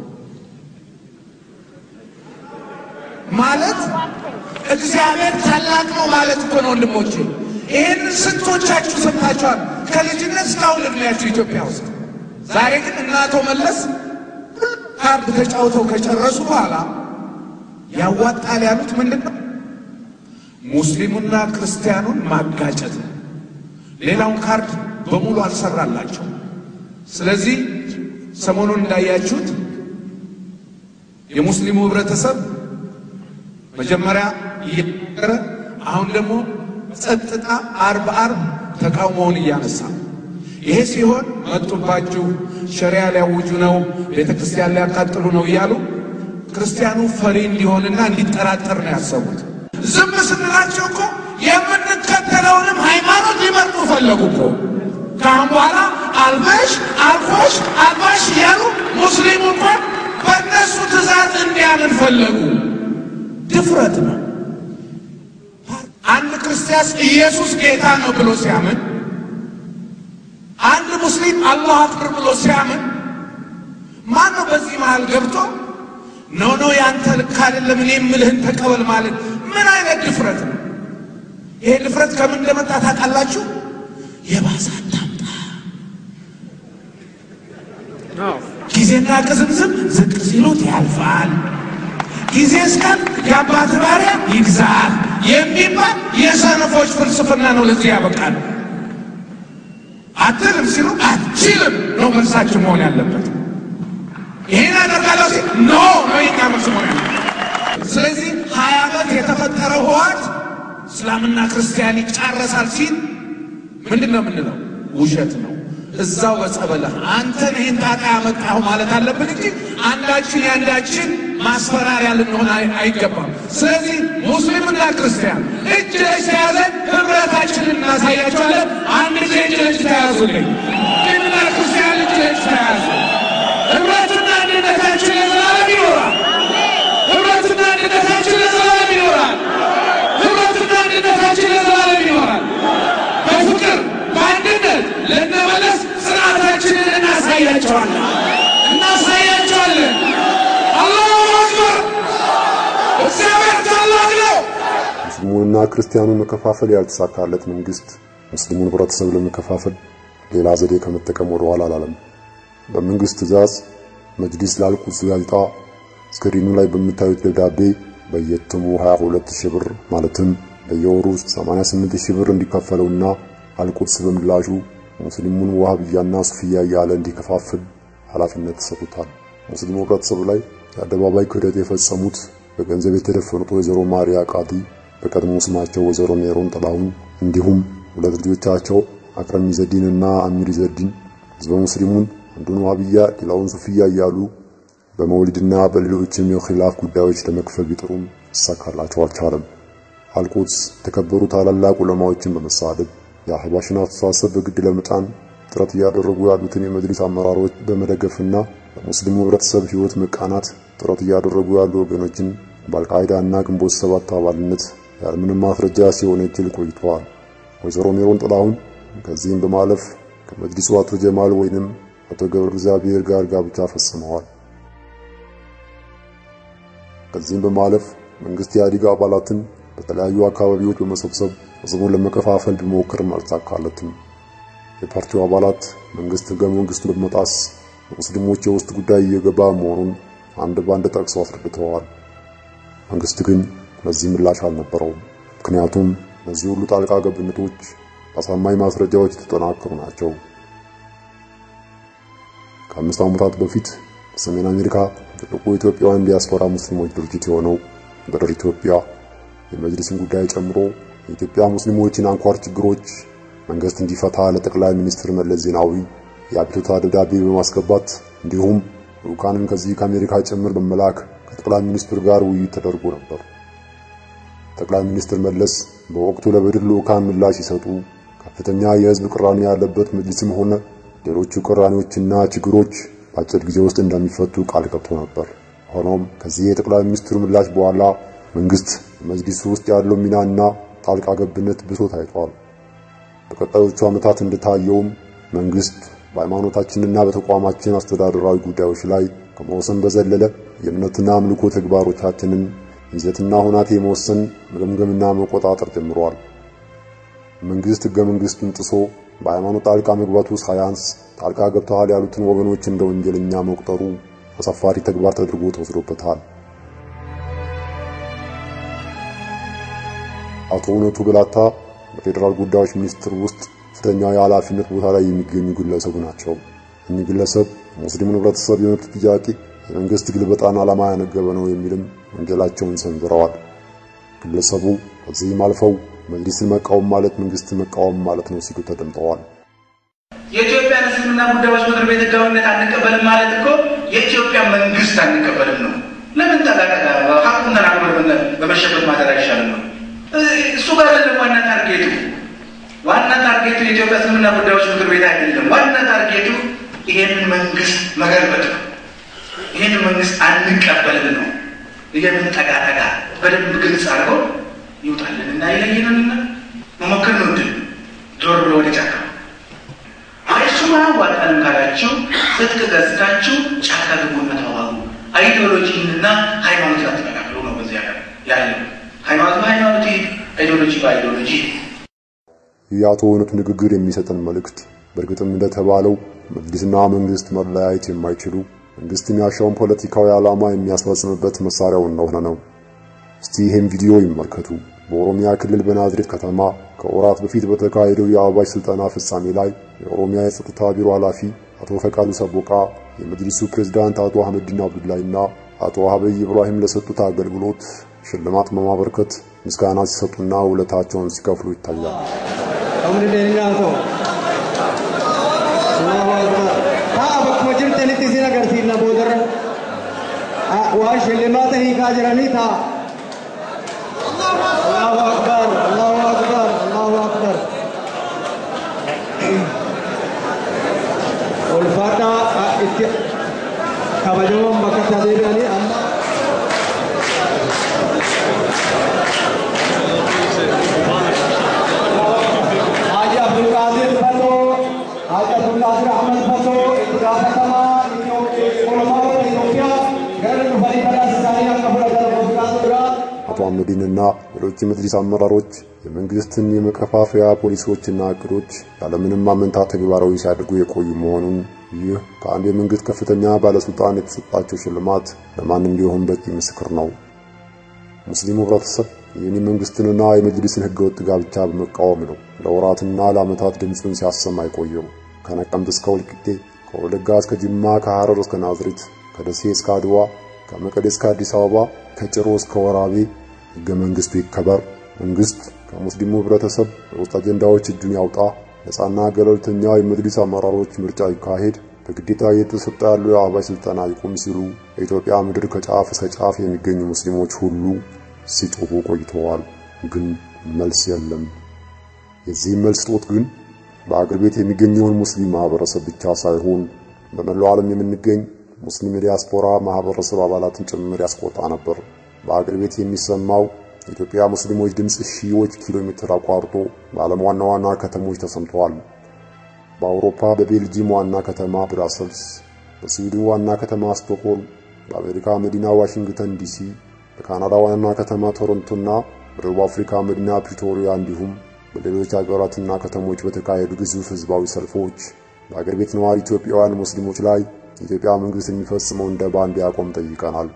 ማለት እግዚአብሔር ታላቅ ነው ማለት እኮ ነው ወንድሞቼ። ይህን ስንቶቻችሁ ሰምታችኋል? ከልጅነት እስካሁን እድሜያችሁ ኢትዮጵያ ውስጥ። ዛሬ ግን እነ አቶ መለስ ካርድ ተጫውተው ከጨረሱ በኋላ ያዋጣል ያሉት ምንድን ነው? ሙስሊሙና ክርስቲያኑን ማጋጨት ነው። ሌላውን ካርድ በሙሉ አልሰራላቸው። ስለዚህ ሰሞኑን እንዳያችሁት የሙስሊሙ ህብረተሰብ መጀመሪያ እየተናገረ አሁን ደግሞ ጸጥታ አርብ አርብ ተቃውሞውን እያነሳ ይሄ ሲሆን መጡባችሁ፣ ሸሪያ ሊያውጁ ነው፣ ቤተ ክርስቲያን ሊያቃጥሉ ነው እያሉ ክርስቲያኑ ፈሪ እንዲሆንና እንዲጠራጠር ነው ያሰቡት። ዝም ስንላቸው እኮ የምንከተለውንም ሃይማኖት ሊመርጡ ፈለጉ እኮ። ከአሁን በኋላ አልበሽ አልፎሽ አልባሽ እያሉ ሙስሊሙ እንኳን በእነሱ ትእዛዝ እንዲያምን ፈለጉ። ድፍረት ነው። አንድ ክርስቲያን ኢየሱስ ጌታ ነው ብሎ ሲያምን፣ አንድ ሙስሊም አላሁ አክበር ብሎ ሲያምን፣ ማን ነው በዚህ መሃል ገብቶ ኖ ኖ ያንተ ልክ አይደለም እኔ የምልህን ተቀበል ማለት ምን አይነት ድፍረት ነው? ይሄ ድፍረት ከምን እንደመጣ ታውቃላችሁ? የባሰ አታምጣ። ጊዜና ቅዝምዝም ዝቅ ሲሉት ያልፋል። ጊዜ እስከን የአባት ባሪያ ይግዛል የሚባል የሰነፎች ፍልስፍና ነው። ለዚህ ያበቃል። አትልም ሲሉ አትችልም ነው መልሳችን መሆን ያለበት። ይሄን አደርጋለሁ ሲል ኖ ነው የኛ መልስ መሆን ያለበት። ስለዚህ ሀያ ዓመት የተፈጠረው ህወሓት እስላምና ክርስቲያን ይጫረሳል ሲል ምንድን ነው የምንለው? ውሸት ነው። እዛው በጸበለህ አንተን ይህን ጣጣ ያመጣሁ ማለት አለብን እንጂ አንዳችን የአንዳችን ማስፈራሪያ ልንሆን አይገባም። ስለዚህ ሙስሊምና ክርስቲያን እጅ ለእጅ ተያዘን ህብረታችንን እናሳያቸዋለን። አንድ ጊዜ እጅ ለእጅ ተያዙልኝ። ሙስሊምና ክርስቲያን እጅ ለእጅ ተያዙ። ህብረትና አንድነታችን ለዘላለም ይኖራል። ህብረትና አንድነታችን ለዘላለም ይኖራል። ህብረትና አንድነታችን ለዘላለም ይኖራል። በፍቅር በአንድነት ለነመለስ ስርዓታችንን እናሳያቸዋለን እናሳያቸዋለን። አላሁ አክበር! እግዚአብሔር ታላቅ ነው። ሙስሊሙንና ክርስቲያኑን መከፋፈል ያልተሳካለት መንግስት ሙስሊሙን ህብረተሰብ ለመከፋፈል ሌላ ዘዴ ከመጠቀም ወደ ኋላ አላለም። በመንግስት ትዕዛዝ መጅሊስ ላልቁድስ ጋዜጣ ስክሪኑ ላይ በምታዩት ደብዳቤ በየትሙ 22 ሺህ ብር ማለትም በየወሩ 88 ሺህ ብር እንዲከፈለውና አልቁድስ በምላሹ ሙስሊሙን ዋህብያና ሱፍያ እያለ እንዲከፋፍል ኃላፊነት ተሰጥቶታል። ሙስሊሙ ህብረተሰብ ላይ የአደባባይ ክህደት የፈጸሙት በገንዘብ የተደፈኑት ወይዘሮ ማሪያ ቃዲ በቀድሞ ስማቸው ወይዘሮ ሜሮን ጥላሁን እንዲሁም ሁለት ልጆቻቸው አክረም ኢዘዲን እና አሚር ኢዘዲን ህዝበ ሙስሊሙን አንዱን ዋህብያ ሌላውን ሱፍያ እያሉ በመውሊድና በሌሎችም የኺላፍ ጉዳዮች ለመክፈል ቢጥሩም ይሳካላቸው አልቻለም። አልቁድስ የተከበሩ ታላላቅ ዑለማዎችን በመሳደብ የአህባሽን አስተሳሰብ በግድ ለመጫን ጥረት እያደረጉ ያሉትን የመጅሊስ አመራሮች በመደገፍና በሙስሊሙ ህብረተሰብ ህይወት መቃናት ጥረት እያደረጉ ያሉ ወገኖችን በአልቃይዳ እና ግንቦት ሰባት አባልነት ያለምንም ማስረጃ ሲወነጅል ቆይተዋል። ወይዘሮ ሜሮን ጥላሁን ከዚህም በማለፍ ከመጅሊሱ አቶ ጀማል ወይንም አቶ ገብረ እግዚአብሔር ጋር ጋብቻ ፈጽመዋል። ከዚህም በማለፍ መንግስት የኢህአዴግ አባላትን በተለያዩ አካባቢዎች በመሰብሰብ ህዝቡን ለመከፋፈል ቢሞክርም አልተሳካለትም። የፓርቲው አባላት መንግስት ህገ መንግስቱን በመጣስ ሙስሊሞች የውስጥ ጉዳይ እየገባ መሆኑን አንድ ባንድ ጠቅሰው አስረድተዋል። መንግስት ግን ለዚህ ምላሽ አልነበረውም። ምክንያቱም እነዚህ ሁሉ ጣልቃ ገብነቶች በአሳማኝ ማስረጃዎች የተጠናከሩ ናቸው። ከአምስት ዓመታት በፊት በሰሜን አሜሪካ ትልቁ የኢትዮጵያውያን ዲያስፖራ ሙስሊሞች ድርጅት የሆነው በድር ኢትዮጵያ የመጅሊስን ጉዳይ ጨምሮ የኢትዮጵያ ሙስሊሞችን አንኳር ችግሮች መንግስት እንዲፈታ ለጠቅላይ ሚኒስትር መለስ ዜናዊ የአቤቱታ ደብዳቤ በማስገባት እንዲሁም ልኡካንን ከዚህ ከአሜሪካ ጭምር በመላክ ከጠቅላይ ሚኒስትሩ ጋር ውይይት ተደርጎ ነበር። ጠቅላይ ሚኒስትር መለስ በወቅቱ ለበድር ልኡካን ምላሽ ሲሰጡ ከፍተኛ የህዝብ ቅራኔ ያለበት መጅሊስም ሆነ ሌሎቹ ቅራኔዎችና ችግሮች በአጭር ጊዜ ውስጥ እንደሚፈቱ ቃል ገብቶ ነበር። ሆኖም ከዚህ የጠቅላይ ሚኒስትሩ ምላሽ በኋላ መንግስት መጅሊሱ ውስጥ ያለው ሚናና ጣልቃ ገብነት ብሶ ታይቷል። በቀጣዮቹ ዓመታት እንደታየውም መንግስት በሃይማኖታችንና በተቋማችን አስተዳደራዊ ጉዳዮች ላይ ከመወሰን በዘለለ የእምነትና አምልኮ ተግባሮቻችንን ይዘትና ሁናቴ መወሰን፣ መገምገምና መቆጣጠር ጀምሯል። መንግስት ህገ መንግስቱን ጥሶ በሃይማኖት ጣልቃ መግባቱ ሳያንስ ጣልቃ ገብተዋል ያሉትን ወገኖች እንደ ወንጀለኛ መቁጠሩ አሳፋሪ ተግባር ተደርጎ ተወስዶበታል። አቶ እውነቱ ብላታ በፌዴራል ጉዳዮች ሚኒስቴር ውስጥ ከፍተኛ የኃላፊነት ቦታ ላይ የሚገኙ ግለሰብ ናቸው። እኚህ ግለሰብ ሙስሊሙን ህብረተሰብ የመብት ጥያቄ የመንግስት ግልበጣን ዓላማ ያነገበ ነው የሚልም ወንጀላቸውን ሰንዝረዋል። ግለሰቡ ከዚህም አልፈው መጅሊስን መቃወም ማለት መንግስትን መቃወም ማለት ነው ሲሉ ተደምጠዋል። የኢትዮጵያ እስልምና ጉዳዮች ምክር ቤት ህጋዊነት አንቀበልም ማለት እኮ የኢትዮጵያ መንግስት አንቀበልም ነው። ለምን ጠቃጠቃ ሀቁን ተናግሮ በመሸበት ማደር አይሻልም ነው? እሱ ጋር አይደለም ዋና ታርጌቱ። ዋና ታርጌቱ የኢትዮጵያ እስልምና ጉዳዮች ምክር ቤት አይደለም። ዋና ታርጌቱ ይሄንን መንግስት መገልበጥ ነው። ይሄንን መንግስት አንቀበልም ነው። ይሄንን ጠቃጠቃ በደንብ ግልጽ አድርገው ይውጣልን እና ይለይንንና መሞከር ነው ድል ዞር ብሎ ወደ ጫካ እሱማ አያዋጣንም ካላችሁ ትጥቅ ገዝታችሁ ጫካ ግቡና ተዋጉ። አይዲዮሎጂንና ሃይማኖት አትቀላቅሉ ነው በዚያ ያለው። ሃይማኖት በሃይማኖት አይዲዮሎጂ በአይዲዮሎጂ የአቶ እውነቱ ንግግር የሚሰጠን መልእክት በእርግጥም እንደተባለው መጅሊስና መንግስት መለያየት የማይችሉ መንግስት የሚያሻውን ፖለቲካዊ ዓላማ የሚያስፈጽምበት መሳሪያው እንደሆነ ነው። እስቲ ይህም ቪዲዮ ይመልከቱ። በኦሮሚያ ክልል በናዝሬት ከተማ ከወራት በፊት በተካሄደው የአዋጅ ስልጠና ፍጻሜ ላይ የኦሮሚያ የጸጥታ ቢሮ ኃላፊ አቶ ፈቃዱ ሰቦቃ፣ የመጅሊሱ ፕሬዝዳንት አቶ አህመዲን አብዱላይና አቶ አህበይ ኢብራሂም ለሰጡት አገልግሎት ሽልማት በማበርከት ምስጋና ሲሰጡና ውለታቸውን ሲከፍሉ ይታያል። waan shillimaata hiikaa jiranii ta'a. Allahu akbar, Allahu akbar, Allahu akbar. Ulfaadhaa itti kabajamoon bakka itti adeemanii amma. Haji Abdulqaadir Fatoo, Haji Abdulqaadir Ahmed Fatoo, itti gaafatamaa ኦሮሞota Itoophiyaa gara dhufanii badhaasa isaanii akka fudhatan gooftaan duraa አቶ አህመዲንና ሌሎች የመጅሊስ አመራሮች የመንግስትን የመከፋፈያ ፖሊሲዎችና እቅዶች ያለምንም ማመንታት ተግባራዊ ሲያደርጉ የቆዩ መሆኑን ይህ ከአንድ የመንግስት ከፍተኛ ባለስልጣን የተሰጣቸው ሽልማት ለማንም ቢሆን በቂ ምስክር ነው። ሙስሊሙ ህብረተሰብ ይህን የመንግስትንና የመጅሊስን ህገወጥ ጋብቻ በመቃወም ነው ለወራትና ለዓመታት ድምፁን ሲያሰማ የቆየው። ከነቀምት እስከ ወልቂጤ፣ ከወለጋ እስከ ጅማ፣ ከሐረር እስከ ናዝሬት፣ ከደሴ እስከ አድዋ፣ ከመቀሌ እስከ አዲስ አበባ፣ ከጭሮ እስከ ወራቤ ህገ መንግስቱ ይከበር፣ መንግስት ከሙስሊሙ ህብረተሰብ በውስጥ አጀንዳዎች እጁን ያውጣ፣ ነፃና ገለልተኛ የመጅሊስ አመራሮች ምርጫ ይካሄድ፣ በግዴታ እየተሰጠ ያለው የአህባሽ ስልጠና ይቁም ሲሉ በኢትዮጵያ ምድር ከጫፍ እስከ ጫፍ የሚገኙ ሙስሊሞች ሁሉ ሲጮሁ ቆይተዋል። ግን መልስ የለም። የዚህ መልስ ጦት ግን በአገር ቤት የሚገኘውን ሙስሊም ማህበረሰብ ብቻ ሳይሆን በመላው ዓለም የምንገኝ ሙስሊም የዲያስፖራ ማህበረሰብ አባላትን ጭምር ያስቆጣ ነበር። በአገር ቤት የሚሰማው የኢትዮጵያ ሙስሊሞች ድምፅ ሺዎች ኪሎ ሜትር አቋርጦ በዓለም ዋና ዋና ከተሞች ተሰምተዋል። በአውሮፓ በቤልጂየም ዋና ከተማ ብራሰልስ፣ በስዊድን ዋና ከተማ ስቶክሆልም፣ በአሜሪካ መዲና ዋሽንግተን ዲሲ፣ በካናዳ ዋና ከተማ ቶሮንቶና በደቡብ አፍሪካ መዲና ፕሪቶሪያ እንዲሁም በሌሎች ሀገራትና ከተሞች በተካሄዱ ግዙፍ ህዝባዊ ሰልፎች በአገር ቤት ነዋሪ ኢትዮጵያውያን ሙስሊሞች ላይ የኢትዮጵያ መንግስት የሚፈጽመውን ደባ እንዲያቆም ጠይቀናል።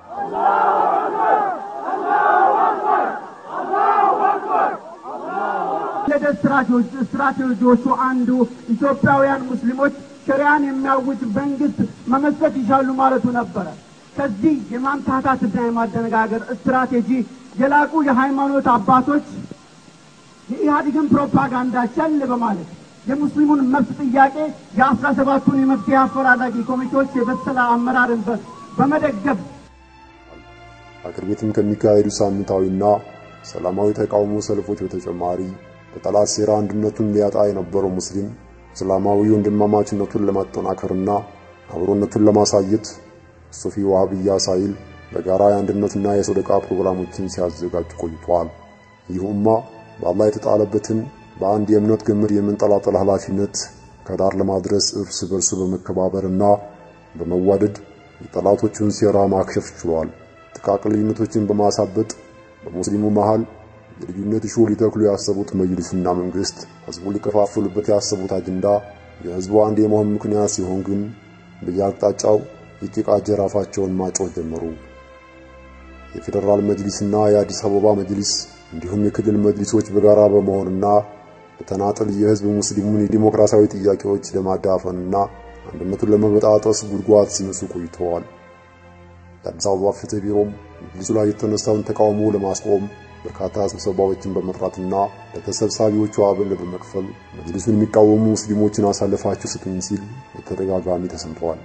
ስትራቴጂዎቹ አንዱ ኢትዮጵያውያን ሙስሊሞች ሸሪያን የሚያውጅ መንግስት መመስረት ይሻሉ ማለቱ ነበረ። ከዚህ የማምታታትና የማደነጋገር ስትራቴጂ የላቁ የሃይማኖት አባቶች የኢህአዴግን ፕሮፓጋንዳ ቸል በማለት የሙስሊሙን መብት ጥያቄ የአስራ ሰባቱን የመፍትሄ አፈላላጊ ኮሚቴዎች የበሰለ አመራርን በመደገፍ አገር ቤትም ከሚካሄዱ ሳምንታዊና ሰላማዊ ተቃውሞ ሰልፎች በተጨማሪ በጠላት ሴራ አንድነቱን ሊያጣ የነበረው ሙስሊም እስላማዊ ወንድማማችነቱን ለማጠናከርና አብሮነቱን ለማሳየት ሱፊ ዋሃብያ ሳይል በጋራ የአንድነትና የሰደቃ ፕሮግራሞችን ሲያዘጋጅ ቆይቷል። ይህ ኡማ በአላህ የተጣለበትን በአንድ የእምነት ገመድ የመንጠላጠል ኃላፊነት ከዳር ለማድረስ እርስ በርሱ በመከባበርና በመዋደድ የጠላቶቹን ሴራ ማክሸፍ ችሏል። ጥቃቅን ልዩነቶችን በማሳበጥ በሙስሊሙ መሃል የልዩነት እሾህ ሊተክሉ ያሰቡት መጅሊስና መንግስት ህዝቡ ሊከፋፍሉበት ያሰቡት አጀንዳ የህዝቡ አንድ የመሆን ምክንያት ሲሆን ግን በየአቅጣጫው የጭቃ ጅራፋቸውን ማጮህ ጀመሩ። የፌዴራል መጅሊስና የአዲስ አበባ መጅሊስ እንዲሁም የክልል መጅሊሶች በጋራ በመሆንና በተናጠል የህዝብ ሙስሊሙን የዲሞክራሲያዊ ጥያቄዎች ለማዳፈንና አንድነቱን ለመበጣጠስ ጉድጓድ ሲመሱ ቆይተዋል። የአዲስ አበባ ፍትህ ቢሮም መጅሊሱ ላይ የተነሳውን ተቃውሞ ለማስቆም በርካታ ስብሰባዎችን በመጥራትና ለተሰብሳቢዎቹ አበል በመክፈል መጅሊሱን የሚቃወሙ ሙስሊሞችን አሳልፋችሁ ስጡኝ ሲል በተደጋጋሚ ተሰምተዋል።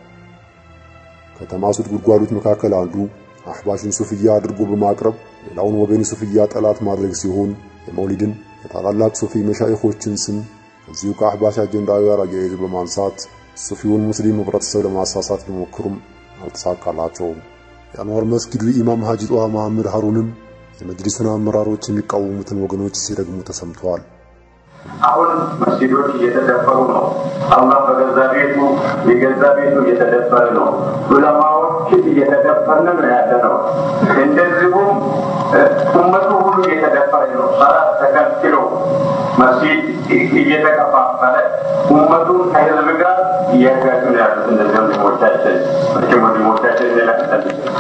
ከተማሱት ጉድጓዶች መካከል አንዱ አህባሽን ሱፍያ አድርጎ በማቅረብ ሌላውን ወገን ሱፍያ ጠላት ማድረግ ሲሆን የመውሊድን የታላላቅ ሱፊ መሻይኾችን ስም ከዚሁ ከአህባሽ አጀንዳ ጋር አያይዞ በማንሳት ሱፊውን ሙስሊም ህብረተሰብ ለማሳሳት ቢሞክሩም አልተሳካላቸውም። የአንዋር መስጊዱ ኢማም ሀጂ ጧሃ መሐመድ ሀሩንም የመጅሊሱን አመራሮች የሚቃወሙትን ወገኖች ሲረግሙ ተሰምተዋል። አሁን መስጊዶች እየተደፈሩ ነው። አላህ በገዛ ቤቱ የገዛ ቤቱ እየተደፈረ ነው። ዑለማዎችን እየተደፈርን ነው ያለ ነው። እንደዚሁም ኡመቱ ሁሉ እየተደፈረ ነው። ሰላት ተከልክሎ መስጊድ እየተከፋፈለ ኡመቱን ከህዝብ ጋር እያጋጩ ነው ያሉት እነዚህ ወንድሞቻችን መቼም ወንድሞቻችን ሌላቅጠል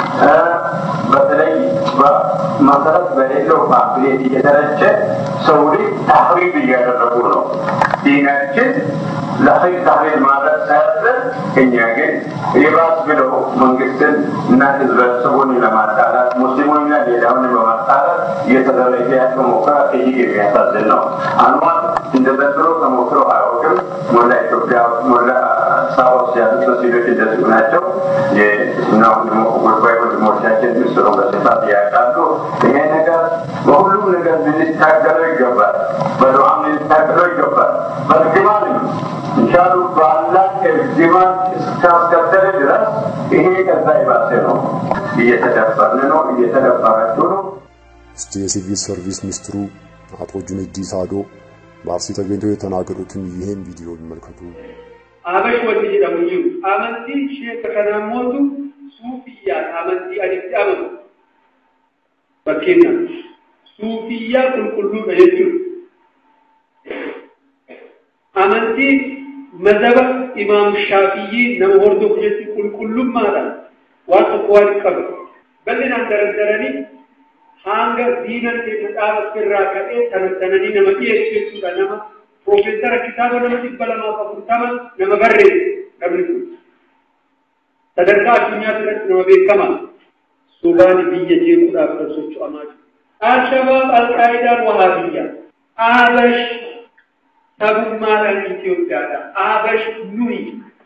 በተለይ መሰረት በሌለው ፓምፕሌት እየተረጨ ሰው ልጅ ታህሪብ እያደረጉ ነው። ዲናችን ለኸይር ታህሪብ ማድረግ ሳያዘን እኛ ግን የባስ ብለው መንግስትን እና ህዝበተሰቡን ለማጣላት ሙስሊሙንና ሌላውን በማጣላት እየተደረገ ያለው ሙከራ እጅግ የሚያሳዝን ነው። አንዋር እንደ ዘንድሮ ተሞክሮ አያውቅም። ሞላ ኢትዮጵያ ሞላ ሳውስ ያሉት መስጊዶች እንደዚሁ ናቸው። የእስልምና ጉዳይ ወንድሞቻችን ምስሩ በስፋት ያውቃሉ። ይሄ ነገር በሁሉም ነገር ልንታገለው ይገባል። በዱዓም ልንታገለው ይገባል። በእርግማንም እንሻሉ በአላህ እርግማን እስካስከተለ ድረስ ይሄ ከዛ የባሰ ነው። እየተደፈርን ነው፣ እየተደፈራችሁ ነው። እስቲ የሲቪል ሰርቪስ ሚኒስትሩ አቶ ጁነዲ ሳዶ በአርሲ ተገኝተው የተናገሩትን ይህን ቪዲዮ ይመልከቱ። አበሽ ወንድ ጀደሙ አመንቲ ሼክ ከናሞቱ ሱፊያ አመንቲ አዲስ አመቱ በኬና ሱፊያ ቁልቁሉ ደጀቹ አመንቲ መዘበ ኢማም ሻፊይ ነመ ሆርዶፍ ጀቹ ቁልቁሉማadhaan waan tokko waan qabu bal'inaan dardaranii hanga diinan keessa dhaabatti irraa ka'ee tanattananii nama dhiyeessuudha nama piroofeesara kitaaba nama dhibba lamaaf afurtama nama barreesse namni kun sadarkaa addunyaa biratti nama beekamaa subaan biyya jeequudhaaf kan socho'amaa jiru. Alshabaab alqaayidaan wahaabiyyaa Abash sabummaadhaan Itoophiyaadha. Abash nuyi.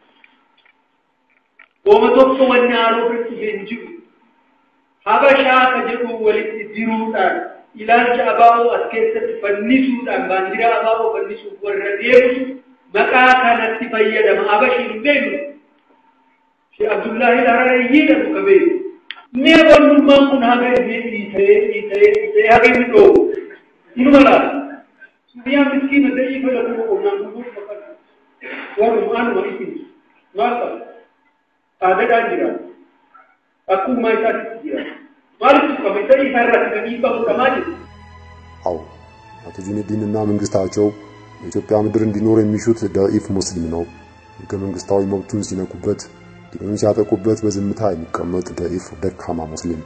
Ooma tokko wanni haaroo birti hin jiru. Habashaa ka jedhu walitti diruudhaan ilaalcha abaaboo as keessatti fannisuudhaan baandiraa abaaboo fannisuuf warra deemtu maqaa kanatti fayyadama. Abashiin hin beeknu. Shee Abdullaahi Hararayyii jedhu ka beeku. Mee wannummaan kun haga dhiisee dhiisee dhiisee haga inni dhoobu. Inuma laata. Suufiyaan miskiina da'ii fayyadamu qonnaan buluu fakkaata. Warruma anuma isin maal qabu? Aadaadhaan jira. Akkuma isaatti jira. Maaliif qaba? Isa isa irratti kan hiikamu qamaa jiru. አዎ አቶ ጁነዲን እና መንግስታቸው በኢትዮጵያ ምድር እንዲኖር የሚሹት ደኢፍ ሙስሊም ነው። ህገ መንግስታዊ መብቱን ሲነኩበት፣ ዲኑን ሲያጠቁበት በዝምታ የሚቀመጥ ደኢፍ ደካማ ሙስሊም።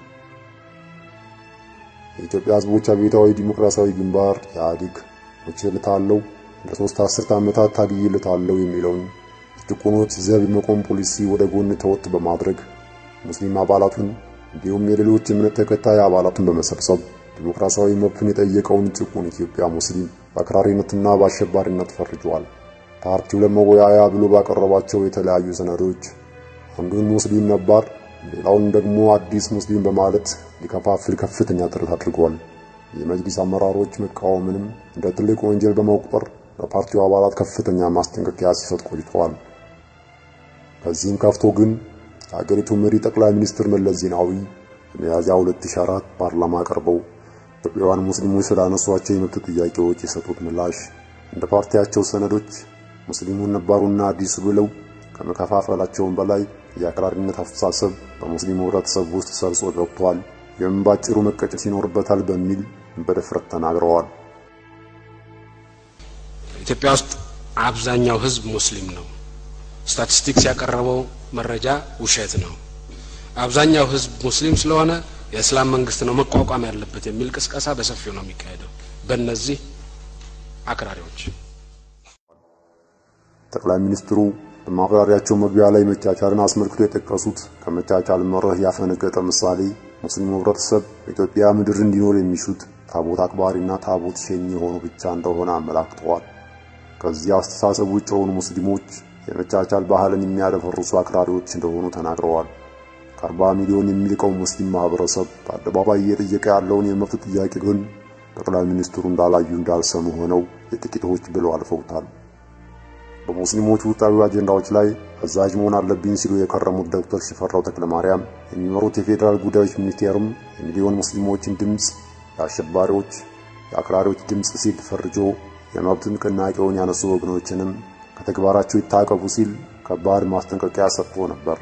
የኢትዮጵያ ህዝቦች አብዮታዊ ዲሞክራሲያዊ ግንባር ኢህአዴግ ሞቼለታለሁ ለሶስት አስርት ዓመታት ታግዬለታለሁ የሚለውን ጭቁኖች ዘብ የመቆም ፖሊሲ ወደ ጎን ተወጥ በማድረግ ሙስሊም አባላቱን እንዲሁም የሌሎች እምነት ተከታይ አባላቱን በመሰብሰብ ዲሞክራሲያዊ መብቱን የጠየቀውን ጭቁን ኢትዮጵያ ሙስሊም በአክራሪነትና በአሸባሪነት ፈርጇል። ፓርቲው ለመወያያ ብሎ ባቀረባቸው የተለያዩ ሰነዶች አንዱን ሙስሊም ነባር፣ ሌላውን ደግሞ አዲስ ሙስሊም በማለት ሊከፋፍል ከፍተኛ ጥረት አድርጓል። የመጅሊስ አመራሮች መቃወምንም እንደ ትልቅ ወንጀል በመቁጠር ለፓርቲው አባላት ከፍተኛ ማስጠንቀቂያ ሲሰጥ ቆይተዋል። ከዚህም ከፍቶ ግን የሀገሪቱ መሪ ጠቅላይ ሚኒስትር መለስ ዜናዊ በሚያዝያ 2004 ፓርላማ ቀርበው ኢትዮጵያውያን ሙስሊሞች ስላነሷቸው የመብት ጥያቄዎች የሰጡት ምላሽ እንደ ፓርቲያቸው ሰነዶች ሙስሊሙን ነባሩና አዲሱ ብለው ከመከፋፈላቸውም በላይ የአክራሪነት አስተሳሰብ በሙስሊሙ ህብረተሰብ ውስጥ ሰርጾ ገብቷል፣ ይህም ባጭሩ መቀጨት ይኖርበታል በሚል በድፍረት ተናግረዋል። ኢትዮጵያ ውስጥ አብዛኛው ህዝብ ሙስሊም ነው። ስታቲስቲክስ ያቀረበው መረጃ ውሸት ነው። አብዛኛው ህዝብ ሙስሊም ስለሆነ የእስላም መንግስት ነው መቋቋም ያለበት የሚል ቅስቀሳ በሰፊው ነው የሚካሄደው በእነዚህ አክራሪዎች። ጠቅላይ ሚኒስትሩ በማብራሪያቸው መግቢያ ላይ መቻቻልን አስመልክቶ የጠቀሱት ከመቻቻል መርህ ያፈነገጠ ምሳሌ ሙስሊሙ ህብረተሰብ በኢትዮጵያ ምድር እንዲኖር የሚሹት ታቦት አክባሪና ታቦት ሸኝ የሆኑ ብቻ እንደሆነ አመላክተዋል። ከዚህ አስተሳሰብ ውጭ የሆኑ ሙስሊሞች የመቻቻል ባህልን የሚያደፈርሱ አክራሪዎች እንደሆኑ ተናግረዋል። ከአርባ ሚሊዮን የሚልቀው ሙስሊም ማህበረሰብ በአደባባይ እየጠየቀ ያለውን የመብት ጥያቄ ግን ጠቅላይ ሚኒስትሩ እንዳላዩ እንዳልሰሙ ሆነው የጥቂቶች ብለው አልፈውታል። በሙስሊሞቹ ውስጣዊ አጀንዳዎች ላይ አዛዥ መሆን አለብኝ ሲሉ የከረሙት ዶክተር ሽፈራው ተክለማርያም የሚመሩት የፌዴራል ጉዳዮች ሚኒስቴርም የሚሊዮን ሙስሊሞችን ድምፅ የአሸባሪዎች የአክራሪዎች ድምፅ ሲል ፈርጆ የመብት ንቅናቄውን ያነሱ ወገኖችንም ከተግባራቸው ይታቀቡ ሲል ከባድ ማስጠንቀቂያ ሰጥቶ ነበር።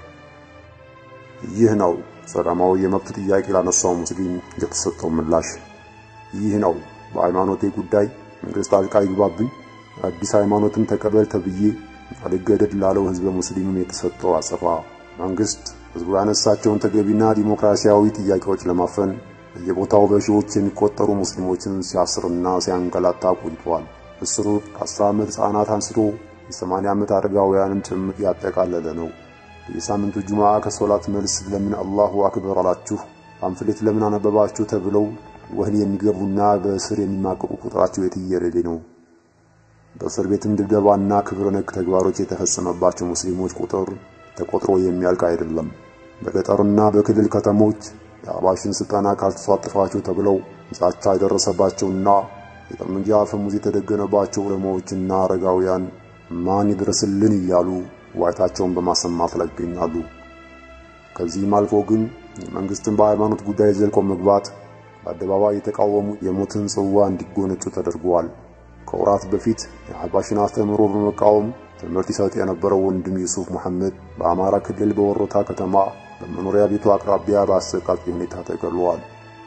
ይህ ነው ሰላማዊ የመብት ጥያቄ ላነሳው ሙስሊም የተሰጠው ምላሽ። ይህ ነው በሃይማኖቴ ጉዳይ መንግስት ጣልቃ ይግባብኝ አዲስ ሃይማኖትን ተቀበል ተብዬ አልገደድ ላለው ህዝበ ሙስሊምም የተሰጠው አጸፋ። መንግስት ህዝቡ ያነሳቸውን ተገቢና ዲሞክራሲያዊ ጥያቄዎች ለማፈን በየቦታው በሺዎች የሚቆጠሩ ሙስሊሞችን ሲያስርና ሲያንገላታ ቆይቷል። እስሩ ከአስር ዓመት ህጻናት አንስቶ የሰማንያ ዓመት አረጋውያንን ጭምር ያጠቃለለ ነው። የሳምንቱ ጁምዓ ከሶላት መልስ ለምን አላሁ አክበር አላችሁ፣ ፓምፍሌት ለምን አነበባችሁ ተብለው ወህኒ የሚገቡና በእስር የሚማቀቁ ቁጥራቸው የትየለሌ ነው። በእስር ቤትም ድብደባና ክብረ ነክ ተግባሮች የተፈጸመባቸው ሙስሊሞች ቁጥር ተቆጥሮ የሚያልቅ አይደለም። በገጠርና በክልል ከተሞች የአባሽን ስልጠና ካልተሳተፋቸው ተብለው ዛቻ የደረሰባቸውና የጠመንጃ አፈሙዝ የተደገነባቸው ዑለማዎችና አረጋውያን ማን ይድረስልን እያሉ ዋይታቸውን በማሰማት ላይ ይገኛሉ። ከዚህም አልፎ ግን የመንግስትን በሃይማኖት ጉዳይ ዘልቆ መግባት በአደባባይ የተቃወሙ የሞትን ጽዋ እንዲጎነጩ ተደርጓል። ከወራት በፊት የአህባሽን አስተምህሮ በመቃወም ትምህርት ይሰጥ የነበረው ወንድም ዩሱፍ መሐመድ በአማራ ክልል በወሮታ ከተማ በመኖሪያ ቤቱ አቅራቢያ በአሰቃቂ ሁኔታ ተገድሏል።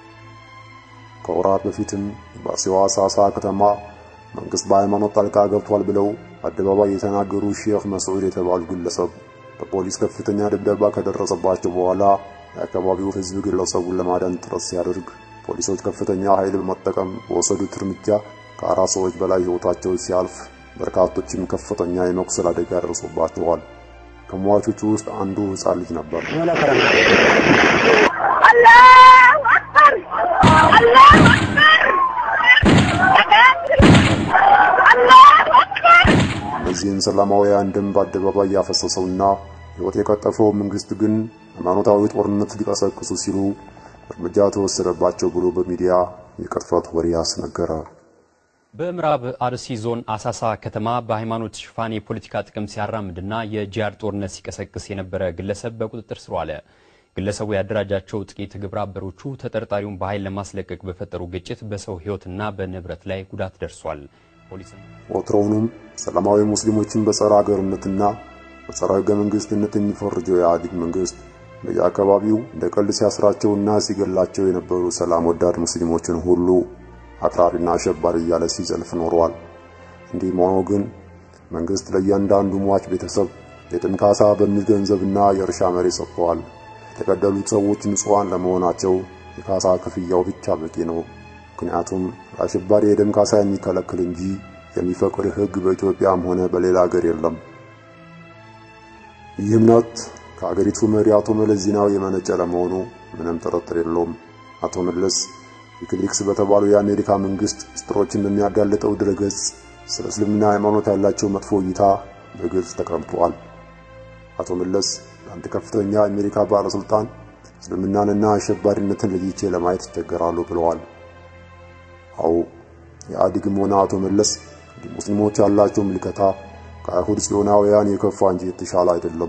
ከወራት በፊትም በሲዋ ሳሳ ከተማ መንግስት በሃይማኖት ጣልቃ ገብቷል ብለው አደባባይ የተናገሩ ሼክ መስዑድ የተባሉ ግለሰብ በፖሊስ ከፍተኛ ድብደባ ከደረሰባቸው በኋላ የአካባቢው ሕዝብ ግለሰቡን ለማዳን ጥረት ሲያደርግ ፖሊሶች ከፍተኛ ኃይል በመጠቀም በወሰዱት እርምጃ ከአራት ሰዎች በላይ ሕይወታቸው ሲያልፍ በርካቶችም ከፍተኛ የመቁሰል አደጋ ደርሶባቸዋል። ከሟቾቹ ውስጥ አንዱ ሕፃን ልጅ ነበር። እነዚህን ሰላማውያን ደም በአደባባይ ያፈሰሰውና ሕይወት የቀጠፈው መንግስት ግን ሃይማኖታዊ ጦርነት ሊቀሰቅሱ ሲሉ እርምጃ ተወሰደባቸው ብሎ በሚዲያ የቅጥፈት ወሬ አስነገረ። በምዕራብ አርሲ ዞን አሳሳ ከተማ በሃይማኖት ሽፋን የፖለቲካ ጥቅም ሲያራምድና የጂሃድ ጦርነት ሲቀሰቅስ የነበረ ግለሰብ በቁጥጥር ስር ዋለ። ግለሰቡ ያደራጃቸው ጥቂት ግብረ አበሮቹ ተጠርጣሪውን በኃይል ለማስለቀቅ በፈጠሩ ግጭት በሰው ሕይወትና በንብረት ላይ ጉዳት ደርሷል። ፖሊስም ወትሮውንም ሰላማዊ ሙስሊሞችን በጸረ አገርነትና በጸረ ሕገ መንግስትነት የሚፈርጀው የኢህአዴግ መንግስት በየአካባቢው እንደ ቀልድ ሲያስራቸውና ሲገላቸው የነበሩ ሰላም ወዳድ ሙስሊሞችን ሁሉ አክራሪና አሸባሪ እያለ ሲዘልፍ ኖሯል። እንዲህም ሆኖ ግን መንግስት ለእያንዳንዱ ሟች ቤተሰብ የጥም ካሳ በሚል ገንዘብና የእርሻ መሬት ሰጥተዋል። የተገደሉት ሰዎች ንጹሐን ለመሆናቸው የካሳ ክፍያው ብቻ በቂ ነው። ምክንያቱም ለአሸባሪ የደም ካሳ የሚከለክል እንጂ የሚፈቅድ ሕግ በኢትዮጵያም ሆነ በሌላ ሀገር የለም። ይህ እምነት ከአገሪቱ መሪ አቶ መለስ ዜናዊ የመነጨ ለመሆኑ ምንም ጥርጥር የለውም። አቶ መለስ ዊኪሊክስ በተባለው የአሜሪካ መንግስት ምስጢሮችን በሚያጋልጠው ድረገጽ ስለ እስልምና ሃይማኖት ያላቸው መጥፎ እይታ በግልጽ ተቀምጧል። አቶ መለስ አንድ ከፍተኛ የአሜሪካ ባለስልጣን እስልምናንና አሸባሪነትን ለይቼ ለማየት ይቸገራሉ ብለዋል። አዎ የኢህአዴግም ሆነ አቶ መለስ ሙስሊሞች ያላቸው ምልከታ ከአይሁድ ጽዮናውያን የከፋ እንጂ የተሻለ አይደለም።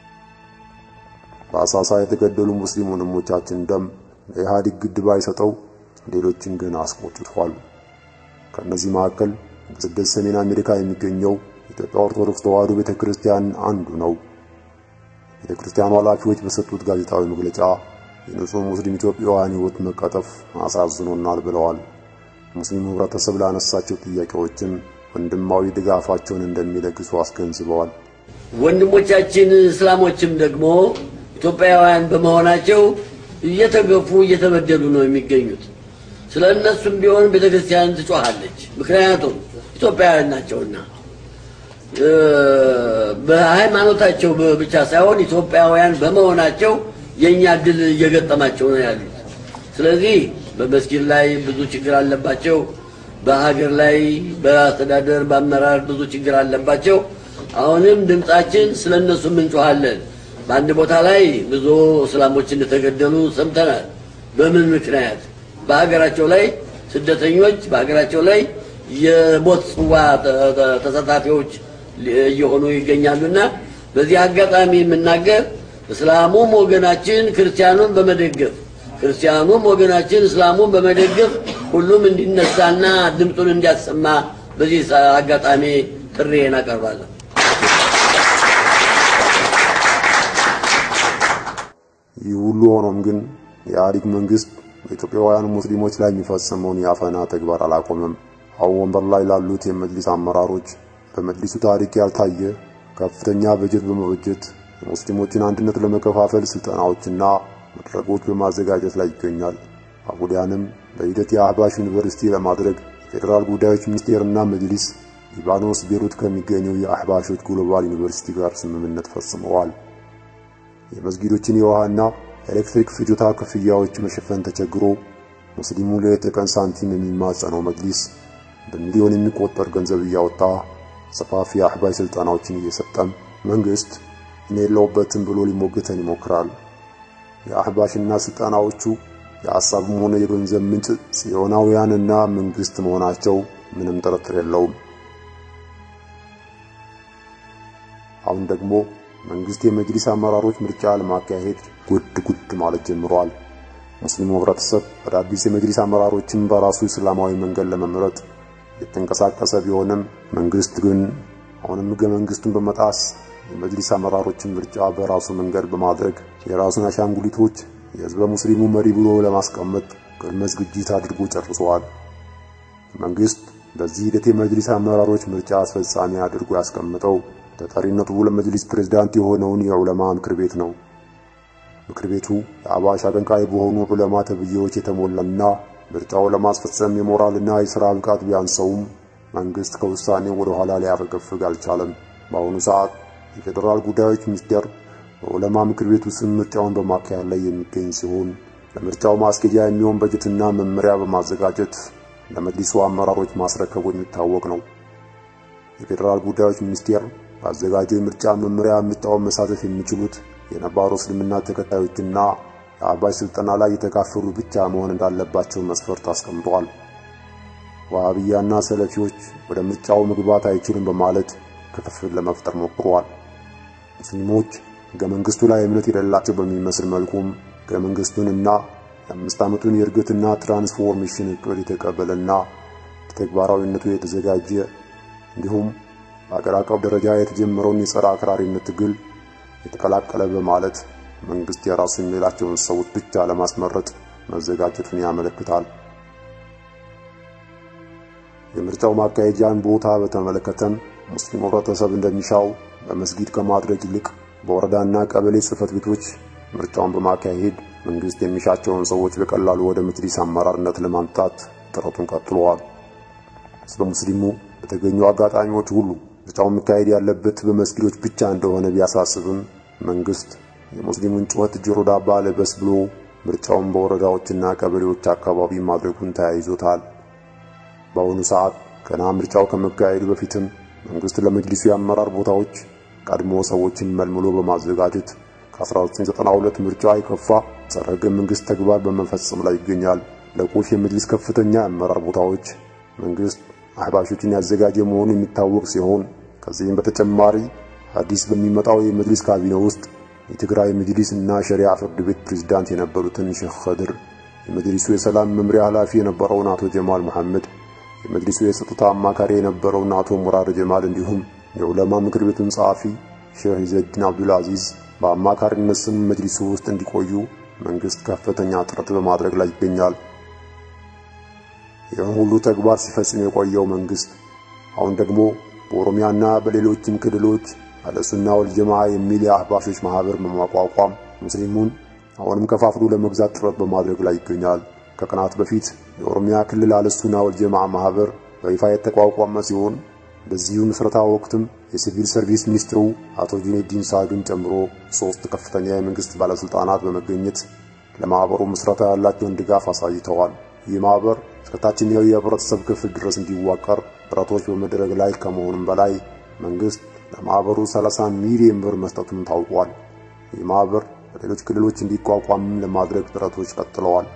በአሳሳ የተገደሉ ሙስሊም ወንድሞቻችን ደም ለኢህአዴግ ግድ ባይሰጠው ሌሎችን ግን አስቆጭቷል። ከእነዚህ መካከል በስደት ሰሜን አሜሪካ የሚገኘው የኢትዮጵያ ኦርቶዶክስ ተዋሕዶ ቤተክርስቲያን አንዱ ነው። ቤተክርስቲያኑ ኃላፊዎች በሰጡት ጋዜጣዊ መግለጫ የንጹህ ሙስሊም ኢትዮጵያውያን ሕይወት መቀጠፍ አሳዝኖናል ብለዋል። ሙስሊሙ ህብረተሰብ ላነሳቸው ጥያቄዎችም ወንድማዊ ድጋፋቸውን እንደሚለግሱ አስገንዝበዋል። ወንድሞቻችን እስላሞችም ደግሞ ኢትዮጵያውያን በመሆናቸው እየተገፉ እየተበደሉ ነው የሚገኙት። ስለ እነሱም ቢሆን ቤተ ክርስቲያን ትጮኻለች። ምክንያቱም ኢትዮጵያውያን ናቸውና በሃይማኖታቸው ብቻ ሳይሆን ኢትዮጵያውያን በመሆናቸው የእኛ ድል እየገጠማቸው ነው ያሉት። ስለዚህ በመስጊድ ላይ ብዙ ችግር አለባቸው። በሀገር ላይ በአስተዳደር በአመራር ብዙ ችግር አለባቸው። አሁንም ድምፃችን ስለ እነሱም እንጮኻለን። በአንድ ቦታ ላይ ብዙ እስላሞች እንደተገደሉ ሰምተናል። በምን ምክንያት? በሀገራቸው ላይ ስደተኞች በሀገራቸው ላይ የሞት ጽዋ ተሳታፊዎች እየሆኑ ይገኛሉና በዚህ አጋጣሚ የምናገር እስላሙም ወገናችን ክርስቲያኑን በመደገፍ ክርስቲያኑም ወገናችን እስላሙን በመደገፍ ሁሉም እንዲነሳና ድምፁን እንዲያሰማ በዚህ አጋጣሚ ጥሪዬን አቀርባለሁ። ይህ ሁሉ ሆኖም ግን የኢህአዴግ መንግስት በኢትዮጵያውያን ሙስሊሞች ላይ የሚፈጸመውን የአፈና ተግባር አላቆመም። አሁን ወንበር ላይ ላሉት የመጅሊስ አመራሮች በመጅሊሱ ታሪክ ያልታየ ከፍተኛ በጀት በመበጀት የሙስሊሞችን አንድነት ለመከፋፈል ስልጠናዎችና መድረኮች በማዘጋጀት ላይ ይገኛል። አቡዲያንም በሂደት የአህባሽ ዩኒቨርሲቲ ለማድረግ የፌዴራል ጉዳዮች ሚኒስቴርና መጅሊስ ሊባኖስ ቤሩት ከሚገኘው የአህባሾች ግሎባል ዩኒቨርሲቲ ጋር ስምምነት ፈጽመዋል። የመስጊዶችን የውሃና ኤሌክትሪክ ፍጆታ ክፍያዎች መሸፈን ተቸግሮ ሙስሊሙ ሌት ተቀን ሳንቲም የሚማጸነው መጅሊስ በሚሊዮን የሚቆጠር ገንዘብ እያወጣ ሰፋፊ የአህባሽ ስልጠናዎችን እየሰጠም መንግስት እኔ የለውበትም ብሎ ሊሞግተን ይሞክራል። የአህባሽና ስልጠናዎቹ የሐሳብም ሆነ የገንዘብ ምንጭ ጽዮናውያንና መንግስት መሆናቸው ምንም ጥርጥር የለውም። አሁን ደግሞ መንግስት የመጅሊስ አመራሮች ምርጫ ለማካሄድ ጉድ ጉድ ማለት ጀምሯል። ሙስሊሙ ህብረተሰብ አዳዲስ የመጅሊስ አመራሮችን በራሱ እስላማዊ መንገድ ለመምረጥ የተንቀሳቀሰ ቢሆንም መንግስት ግን አሁንም ህገ መንግስቱን በመጣስ የመጅሊስ አመራሮችን ምርጫ በራሱ መንገድ በማድረግ የራሱን አሻንጉሊቶች የህዝበ ሙስሊሙ መሪ ብሎ ለማስቀመጥ ቅድመ ዝግጅት አድርጎ ጨርሰዋል። መንግስት በዚህ ሂደት የመጅሊስ አመራሮች ምርጫ አስፈጻሚ አድርጎ ያስቀምጠው ተጠሪነቱ ለመጅሊስ ፕሬዝዳንት የሆነውን የዑለማ ምክር ቤት ነው። ምክር ቤቱ የአባሽ አቀንቃይ በሆኑ ዑለማ ተብዬዎች የተሞላና ምርጫው ለማስፈጸም የሞራልና የሥራ ብቃት ቢያንሰውም መንግስት ከውሳኔው ወደ ኋላ ሊያፈገፍግ አልቻለም። በአሁኑ ሰዓት የፌዴራል ጉዳዮች ሚኒስቴር በዑለማ ምክር ቤቱ ስም ምርጫውን በማካሄድ ላይ የሚገኝ ሲሆን ለምርጫው ማስኬጃ የሚሆን በጀትና መመሪያ በማዘጋጀት ለመጅሊሱ አመራሮች ማስረከቡ የሚታወቅ ነው። የፌዴራል ጉዳዮች ሚኒስቴር ባዘጋጀው የምርጫ መመሪያ ምርጫውን መሳተፍ የሚችሉት የነባሩ እስልምና ተከታዮችና የአህባሽ ስልጠና ላይ የተካፈሉ ብቻ መሆን እንዳለባቸው መስፈርት አስቀምጧል። ዋሃብያና ሰለፊዎች ወደ ምርጫው መግባት አይችሉም በማለት ክፍፍል ለመፍጠር ሞክረዋል። ሙስሊሞች ሕገ መንግስቱ ላይ እምነት የሌላቸው በሚመስል መልኩም ሕገ መንግስቱንና የአምስት ዓመቱን የእድገትና ትራንስፎርሜሽን እቅድ የተቀበለና ተግባራዊነቱ የተዘጋጀ እንዲሁም በአገር አቀፍ ደረጃ የተጀመረውን የጸረ አክራሪነት ትግል የተቀላቀለ በማለት መንግስት የራሱ የሚላቸውን ሰዎች ብቻ ለማስመረጥ መዘጋጀቱን ያመለክታል። የምርጫው ማካሄጃን ቦታ በተመለከተም ሙስሊም ህብረተሰብ እንደሚሻው በመስጊድ ከማድረግ ይልቅ በወረዳና ቀበሌ ጽህፈት ቤቶች ምርጫውን በማካሄድ መንግስት የሚሻቸውን ሰዎች በቀላሉ ወደ መጅሊስ አመራርነት ለማምጣት ጥረቱን ቀጥሏል። ህዝበ ሙስሊሙ በተገኙ አጋጣሚዎች ሁሉ ምርጫው መካሄድ ያለበት በመስጊዶች ብቻ እንደሆነ ቢያሳስብም መንግስት የሙስሊሙን ጩኸት ጆሮ ዳባ ልበስ ብሎ ምርጫውን በወረዳዎችና ቀበሌዎች አካባቢ ማድረጉን ተያይዞታል። በአሁኑ ሰዓት ገና ምርጫው ከመካሄዱ በፊትም መንግስት ለመጅሊሱ የአመራር ቦታዎች ቀድሞ ሰዎችን መልምሎ በማዘጋጀት ከ1992 ምርጫ የከፋ ጸረ ህገ መንግስት ተግባር በመፈጸም ላይ ይገኛል። ለቁልፍ የመጅሊስ ከፍተኛ የአመራር ቦታዎች መንግስት አህባሾችን ያዘጋጀ መሆኑ የሚታወቅ ሲሆን ከዚህም በተጨማሪ አዲስ በሚመጣው የመጅሊስ ካቢኔ ውስጥ የትግራይ መጅሊስ እና ሸሪዓ ፍርድ ቤት ፕሬዝዳንት የነበሩትን ሼክ ኸድር፣ የመጅሊሱ የሰላም መምሪያ ኃላፊ የነበረውን አቶ ጀማል መሐመድ፣ የመጅሊሱ የጸጥታ አማካሪ የነበረውን አቶ ሙራር ጀማል እንዲሁም የዑለማ ምክር ቤቱን ጸሐፊ ሼህ ኢዘዲን አብዱል አዚዝ በአማካሪነት ስም መጅሊሱ ውስጥ እንዲቆዩ መንግስት ከፍተኛ ጥረት በማድረግ ላይ ይገኛል። ይህን ሁሉ ተግባር ሲፈጽም የቆየው መንግስት አሁን ደግሞ በኦሮሚያና በሌሎችም ክልሎች አለሱና ወልጀማ የሚል የአህባሾች ማህበር በማቋቋም ሙስሊሙን አሁንም ከፋፍሎ ለመግዛት ጥረት በማድረግ ላይ ይገኛል። ከቀናት በፊት የኦሮሚያ ክልል አልሱና ወልጀማዓ ማህበር በይፋ የተቋቋመ ሲሆን በዚሁ ምስረታ ወቅትም የሲቪል ሰርቪስ ሚኒስትሩ አቶ ጁኔዲን ሳዱን ጨምሮ ሶስት ከፍተኛ የመንግስት ባለስልጣናት በመገኘት ለማህበሩ ምስረታ ያላቸውን ድጋፍ አሳይተዋል። ይህ ማህበር እስከ ታችኛው የህብረተሰብ ክፍል ድረስ እንዲዋቀር ጥረቶች በመደረግ ላይ ከመሆኑም በላይ መንግስት ለማህበሩ 30 ሚሊዮን ብር መስጠቱም ታውቋል። ይህ ማህበር በሌሎች ክልሎች እንዲቋቋምም ለማድረግ ጥረቶች ቀጥለዋል።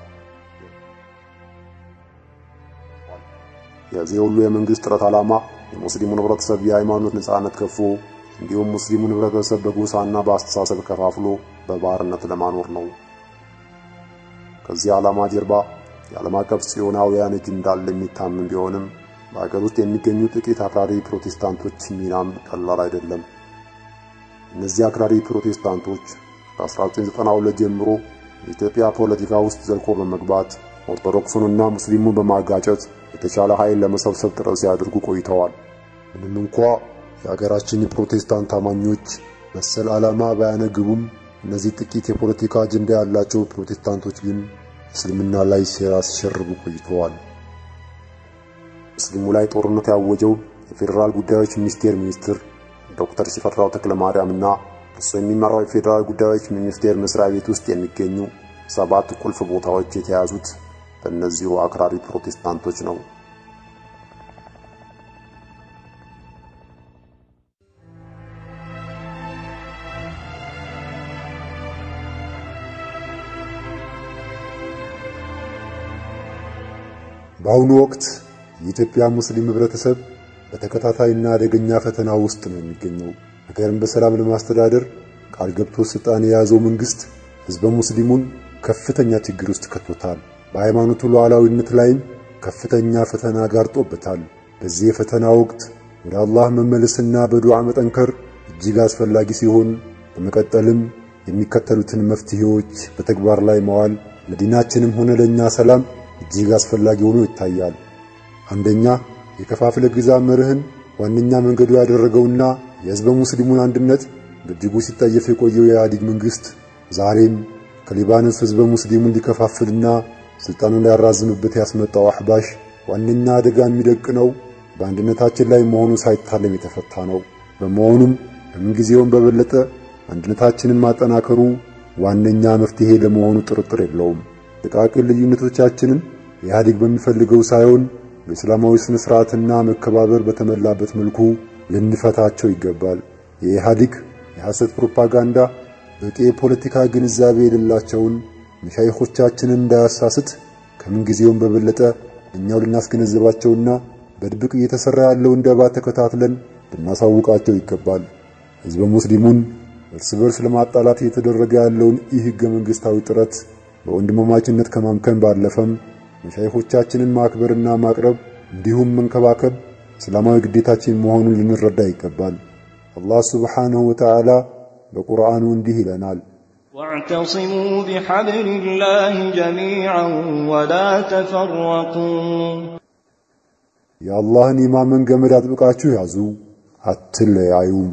የዚህ ሁሉ የመንግስት ጥረት ዓላማ የሙስሊሙን ህብረተሰብ የሃይማኖት ነጻነት ከፎ እንዲሁም ሙስሊሙን ህብረተሰብ በጎሳና በአስተሳሰብ ከፋፍሎ በባርነት ለማኖር ነው። ከዚህ ዓላማ ጀርባ የዓለም አቀፍ ጽዮናውያን እጅ እንዳለ የሚታመን ቢሆንም በሀገር ውስጥ የሚገኙ ጥቂት አክራሪ ፕሮቴስታንቶች ሚናም ቀላል አይደለም። እነዚህ አክራሪ ፕሮቴስታንቶች ከ1992 ጀምሮ የኢትዮጵያ ፖለቲካ ውስጥ ዘልቆ በመግባት ኦርቶዶክሱንና ሙስሊሙን በማጋጨት የተሻለ ኃይል ለመሰብሰብ ጥረት ሲያደርጉ ቆይተዋል። ምንም እንኳ የሀገራችን የፕሮቴስታንት አማኞች መሰል ዓላማ ባያነግቡም እነዚህ ጥቂት የፖለቲካ አጀንዳ ያላቸው ፕሮቴስታንቶች ግን እስልምና ላይ ሴራ ሲሸርቡ ቆይተዋል። ሙስሊሙ ላይ ጦርነት ያወጀው የፌዴራል ጉዳዮች ሚኒስቴር ሚኒስትር ዶክተር ሽፈራው ተክለማርያምና እሱ የሚመራው የፌዴራል ጉዳዮች ሚኒስቴር መስሪያ ቤት ውስጥ የሚገኙ ሰባት ቁልፍ ቦታዎች የተያዙት በእነዚሁ አክራሪ ፕሮቴስታንቶች ነው። በአሁኑ ወቅት የኢትዮጵያ ሙስሊም ህብረተሰብ በተከታታይና አደገኛ ፈተና ውስጥ ነው የሚገኘው። ሀገርን በሰላም ለማስተዳደር ቃል ገብቶ ስልጣን የያዘው መንግስት ህዝበ ሙስሊሙን ከፍተኛ ችግር ውስጥ ከቶታል። በሃይማኖቱ ሉዓላዊነት ላይም ከፍተኛ ፈተና ጋርጦበታል። በዚህ የፈተና ወቅት ወደ አላህ መመለስና በዱዓ መጠንከር እጅግ አስፈላጊ ሲሆን በመቀጠልም የሚከተሉትን መፍትሄዎች በተግባር ላይ መዋል ለዲናችንም ሆነ ለእኛ ሰላም እጅግ አስፈላጊ ሆኖ ይታያል። አንደኛ የከፋፍለ ግዛ መርህን ዋነኛ መንገዱ ያደረገውና የህዝበ ሙስሊሙን አንድነት በእጅጉ ሲጠየፍ የቆየው የኢህአዴግ መንግስት ዛሬም ከሊባኖስ ህዝበ ሙስሊሙን ሊከፋፍልና ስልጣኑን ሊያራዝምበት ያስመጣው አህባሽ ዋነኛ አደጋ የሚደቅነው በአንድነታችን ላይ መሆኑ ሳይታለም የተፈታ ነው። በመሆኑም ከምንጊዜውም በበለጠ አንድነታችንን ማጠናከሩ ዋነኛ መፍትሄ ለመሆኑ ጥርጥር የለውም። ጥቃቅን ልዩነቶቻችንን ኢህአዴግ በሚፈልገው ሳይሆን በእስላማዊ ስነ ስርዓትና መከባበር በተሞላበት መልኩ ልንፈታቸው ይገባል። የኢህአዴግ የሐሰት ፕሮፓጋንዳ በቂ የፖለቲካ ግንዛቤ የሌላቸውን መሻይኾቻችንን እንዳያሳስት ከምንጊዜውም በበለጠ እኛው ልናስገነዘባቸውና በድብቅ እየተሰራ ያለውን ደባ ተከታትለን ልናሳውቃቸው ይገባል። ህዝበ ሙስሊሙን እርስ በርስ ለማጣላት እየተደረገ ያለውን ይህ ህገ መንግስታዊ ጥረት በወንድማማችነት ከማምከን ባለፈም መሻይኾቻችንን ማክበርና ማቅረብ እንዲሁም መንከባከብ እስላማዊ ግዴታችን መሆኑን ልንረዳ ይገባል። አላህ ሱብሓነሁ ወተዓላ በቁርአኑ እንዲህ ይለናል፣ واعتصموا بحبل الله جميعا ولا تفرقوا የአላህን የማመን ገመድ አጥብቃችሁ ያዙ፣ አትለያዩም።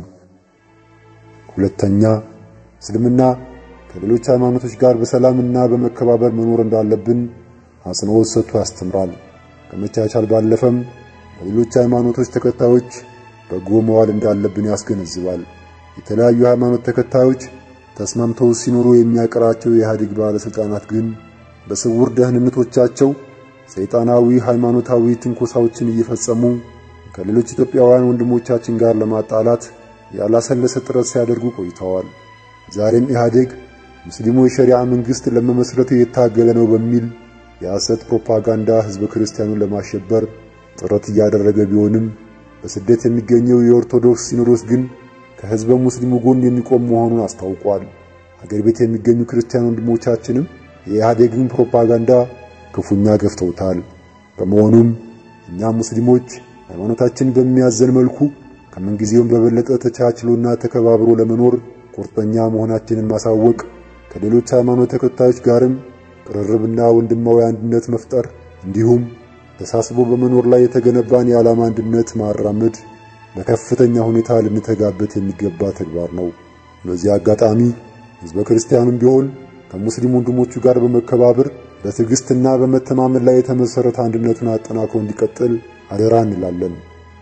ሁለተኛ እስልምና ከሌሎች ሃይማኖቶች ጋር በሰላምና በመከባበር መኖር እንዳለብን አጽንኦት ሰጥቶ ያስተምራል። ከመቻቻል ባለፈም ለሌሎች ሃይማኖቶች ተከታዮች በጎ መዋል እንዳለብን ያስገነዝባል። የተለያዩ ሃይማኖት ተከታዮች ተስማምተው ሲኖሩ የሚያቀራቸው የኢህአዴግ ባለስልጣናት ግን በስውር ደህንነቶቻቸው ሰይጣናዊ ሃይማኖታዊ ትንኮሳዎችን እየፈጸሙ ከሌሎች ኢትዮጵያውያን ወንድሞቻችን ጋር ለማጣላት ያላሰለሰ ጥረት ሲያደርጉ ቆይተዋል። ዛሬም ኢህአዴግ ሙስሊሙ የሸሪዓ መንግስት ለመመስረት የታገለ ነው በሚል የሐሰት ፕሮፓጋንዳ ህዝበ ክርስቲያኑን ለማሸበር ጥረት እያደረገ ቢሆንም በስደት የሚገኘው የኦርቶዶክስ ሲኖዶስ ግን ከህዝበ ሙስሊሙ ጎን የሚቆም መሆኑን አስታውቋል። ሀገር ቤት የሚገኙ ክርስቲያን ወንድሞቻችንም የኢህአዴግን ፕሮፓጋንዳ ክፉኛ ገፍተውታል። በመሆኑም እኛ ሙስሊሞች ሃይማኖታችን በሚያዘን መልኩ ከምንጊዜውም በበለጠ ተቻችሎና ተከባብሮ ለመኖር ቁርጠኛ መሆናችንን ማሳወቅ ከሌሎች ሃይማኖት ተከታዮች ጋርም ቅርርብና ወንድማዊ አንድነት መፍጠር እንዲሁም ተሳስቦ በመኖር ላይ የተገነባን የዓላማ አንድነት ማራመድ በከፍተኛ ሁኔታ ልንተጋበት የሚገባ ተግባር ነው። በዚህ አጋጣሚ ህዝበ ክርስቲያኑም ቢሆን ከሙስሊም ወንድሞቹ ጋር በመከባበር በትዕግስትና በመተማመን ላይ የተመሰረተ አንድነቱን አጠናክሮ እንዲቀጥል አደራ እንላለን።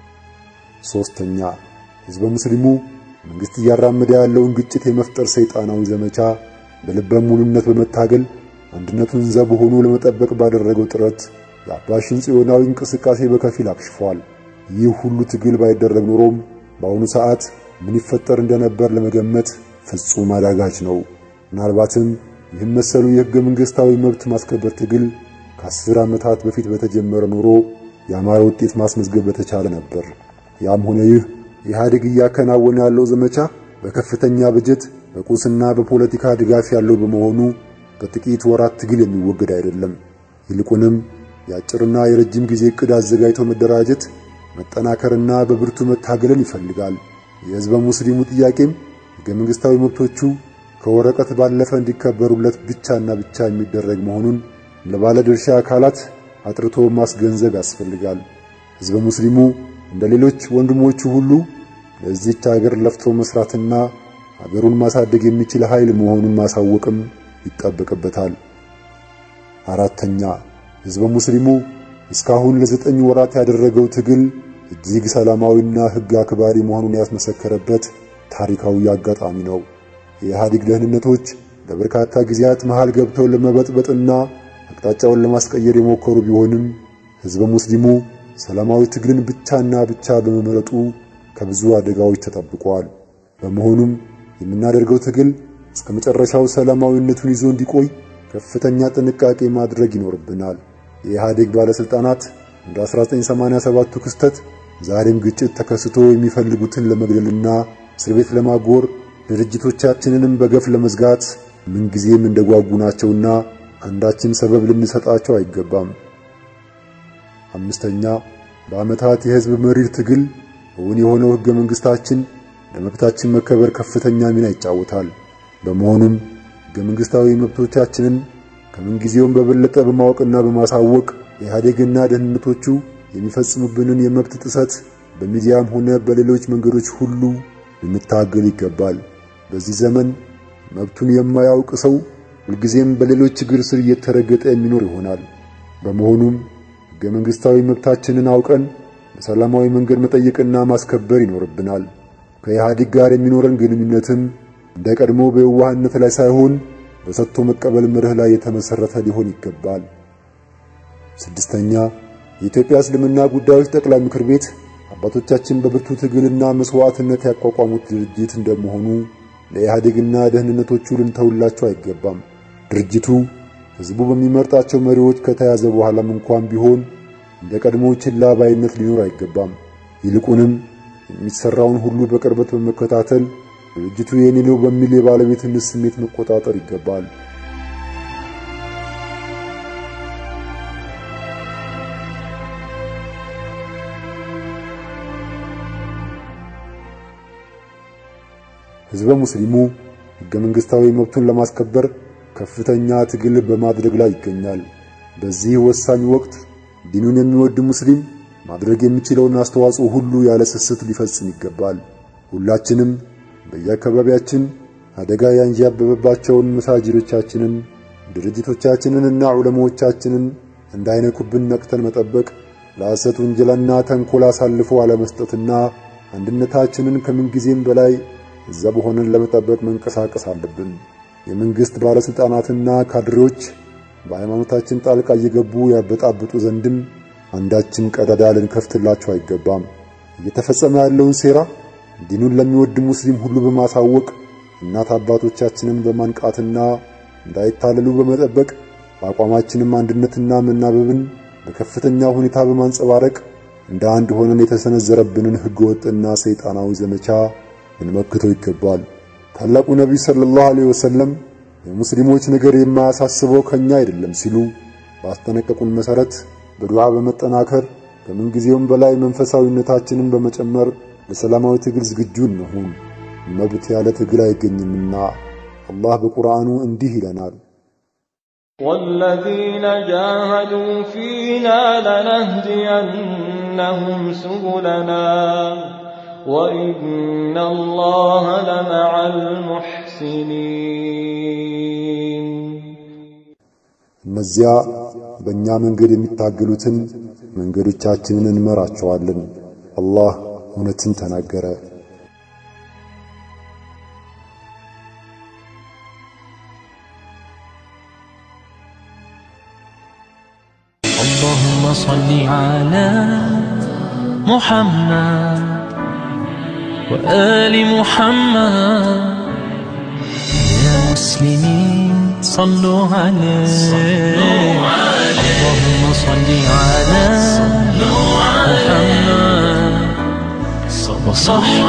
ሶስተኛ ህዝበ ሙስሊሙ መንግስት እያራመደ ያለውን ግጭት የመፍጠር ሰይጣናዊ ዘመቻ በልበ ሙሉነት በመታገል አንድነቱን ዘብ ሆኖ ለመጠበቅ ባደረገው ጥረት የአባሽን ጽዮናዊ እንቅስቃሴ በከፊል አክሽፏል። ይህ ሁሉ ትግል ባይደረግ ኖሮም በአሁኑ ሰዓት ምን ይፈጠር እንደነበር ለመገመት ፍጹም አዳጋች ነው። ምናልባትም ይህም መሰሉ የህገ መንግስታዊ መብት ማስከበር ትግል ከአስር ዓመታት በፊት በተጀመረ ኖሮ ያማረ ውጤት ማስመዝገብ በተቻለ ነበር። ያም ሆነ ይህ ኢህአዴግ እያከናወነ ያለው ዘመቻ በከፍተኛ በጀት በቁስና በፖለቲካ ድጋፍ ያለው በመሆኑ በጥቂት ወራት ትግል የሚወገድ አይደለም። ይልቁንም የአጭርና የረጅም ጊዜ ዕቅድ አዘጋጅቶ መደራጀት፣ መጠናከርና በብርቱ መታገልን ይፈልጋል። የህዝበ ሙስሊሙ ጥያቄም ሕገ መንግሥታዊ መብቶቹ ከወረቀት ባለፈ እንዲከበሩለት ብቻና ብቻ የሚደረግ መሆኑን ለባለ ድርሻ አካላት አጥርቶ ማስገንዘብ ያስፈልጋል። ሕዝበ ሙስሊሙ እንደ ሌሎች ወንድሞቹ ሁሉ ለዚህች ሀገር ለፍቶ መስራትና ሀገሩን ማሳደግ የሚችል ኃይል መሆኑን ማሳወቅም ይጠበቅበታል። አራተኛ ሕዝበ ሙስሊሙ እስካሁን ለዘጠኝ ወራት ያደረገው ትግል እጅግ ሰላማዊና ሕግ አክባሪ መሆኑን ያስመሰከረበት ታሪካዊ አጋጣሚ ነው። የኢህአዴግ ደህንነቶች ለበርካታ ጊዜያት መሃል ገብተው ለመበጥበጥና አቅጣጫውን ለማስቀየር የሞከሩ ቢሆንም ሕዝበ ሙስሊሙ ሰላማዊ ትግልን ብቻና ብቻ በመመረጡ ከብዙ አደጋዎች ተጠብቋል። በመሆኑም የምናደርገው ትግል እስከ መጨረሻው ሰላማዊነቱን ይዞ እንዲቆይ ከፍተኛ ጥንቃቄ ማድረግ ይኖርብናል። የኢህአዴግ ባለስልጣናት እንደ 1987ቱ ክስተት ዛሬም ግጭት ተከስቶ የሚፈልጉትን ለመግደልና እስር ቤት ለማጎር ድርጅቶቻችንንም በገፍ ለመዝጋት ምንጊዜም እንደጓጉ ናቸውና አንዳችን ሰበብ ልንሰጣቸው አይገባም። አምስተኛ በዓመታት የህዝብ መሪር ትግል እውን የሆነው ሕገ መንግሥታችን ለመብታችን መከበር ከፍተኛ ሚና ይጫወታል። በመሆኑም ሕገ መንግሥታዊ መብቶቻችንን ከምንጊዜውም በበለጠ በማወቅና በማሳወቅ የኢህአዴግና ደህንነቶቹ የሚፈጽሙብንን የመብት ጥሰት በሚዲያም ሆነ በሌሎች መንገዶች ሁሉ ልንታገል ይገባል። በዚህ ዘመን መብቱን የማያውቅ ሰው ሁልጊዜም በሌሎች ችግር ስር እየተረገጠ የሚኖር ይሆናል። በመሆኑም ሕገ መንግሥታዊ መብታችንን አውቀን በሰላማዊ መንገድ መጠየቅና ማስከበር ይኖርብናል። ከኢህአዴግ ጋር የሚኖረን ግንኙነትም እንደ ቀድሞ በየዋህነት ላይ ሳይሆን በሰጥቶ መቀበል መርህ ላይ የተመሰረተ ሊሆን ይገባል። ስድስተኛ የኢትዮጵያ እስልምና ጉዳዮች ጠቅላይ ምክር ቤት አባቶቻችን በብርቱ ትግልና መስዋዕትነት ያቋቋሙት ድርጅት እንደመሆኑ ለኢህአዴግና ደህንነቶቹ ልንተውላቸው አይገባም። ድርጅቱ ህዝቡ በሚመርጣቸው መሪዎች ከተያዘ በኋላም እንኳን ቢሆን እንደ ቀድሞ ችላ ባይነት ሊኖር አይገባም። ይልቁንም የሚሰራውን ሁሉ በቅርበት በመከታተል ድርጅቱ የኔ ነው በሚል የባለቤትነት ስሜት መቆጣጠር ይገባል። ህዝበ ሙስሊሙ ሕገ መንግሥታዊ መብቱን ለማስከበር ከፍተኛ ትግል በማድረግ ላይ ይገኛል። በዚህ ወሳኝ ወቅት ዲኑን የሚወድ ሙስሊም ማድረግ የሚችለውን አስተዋጽኦ ሁሉ ያለ ስስት ሊፈጽም ይገባል። ሁላችንም በየአካባቢያችን አደጋ ያንዣበበባቸውን መሳጅዶቻችንን፣ ድርጅቶቻችንንና ዑለማዎቻችንን እንዳይነኩብን ነቅተን መጠበቅ፣ ለሐሰት ውንጀላና ተንኮል አሳልፎ አለመስጠትና አንድነታችንን ከምንጊዜም በላይ እዛ በሆነን ለመጠበቅ መንቀሳቀስ አለብን። የመንግስት ባለስልጣናትና ካድሬዎች በሃይማኖታችን ጣልቃ እየገቡ ያበጣብጡ ዘንድም አንዳችን ቀዳዳ ልንከፍትላቸው አይገባም። እየተፈጸመ ያለውን ሴራ ዲኑን ለሚወድ ሙስሊም ሁሉ በማሳወቅ እናት አባቶቻችንን በማንቃትና እንዳይታለሉ በመጠበቅ በአቋማችንም አንድነትና መናበብን በከፍተኛ ሁኔታ በማንጸባረቅ እንደ አንድ ሆነን የተሰነዘረብንን ሕገወጥና ሰይጣናዊ ዘመቻ ልንመክተው ይገባል። ታላቁ ነቢይ ሰለላሁ ዐለይሂ ወሰለም የሙስሊሞች ነገር የማያሳስበው ከኛ አይደለም ሲሉ ባስጠነቀቁን መሰረት በዱዓ በመጠናከር ከምንጊዜውም በላይ መንፈሳዊነታችንን በመጨመር ለሰላማዊ ትግል ዝግጁ እንሁን። መብት ያለ ትግል አይገኝምና አላህ በቁርአኑ እንዲህ ይለናል። والذين جاهدوا فينا لنهدينهم سبلنا وإن الله لمع المحسنين እነዚያ በእኛ መንገድ የሚታገሉትን መንገዶቻችንን እንመራቸዋለን። አላህ እውነትን ተናገረ። اللهم صل على محمد وآل محمد يا مسلمين صلوا عليه اللهم صل على محمد وصحبه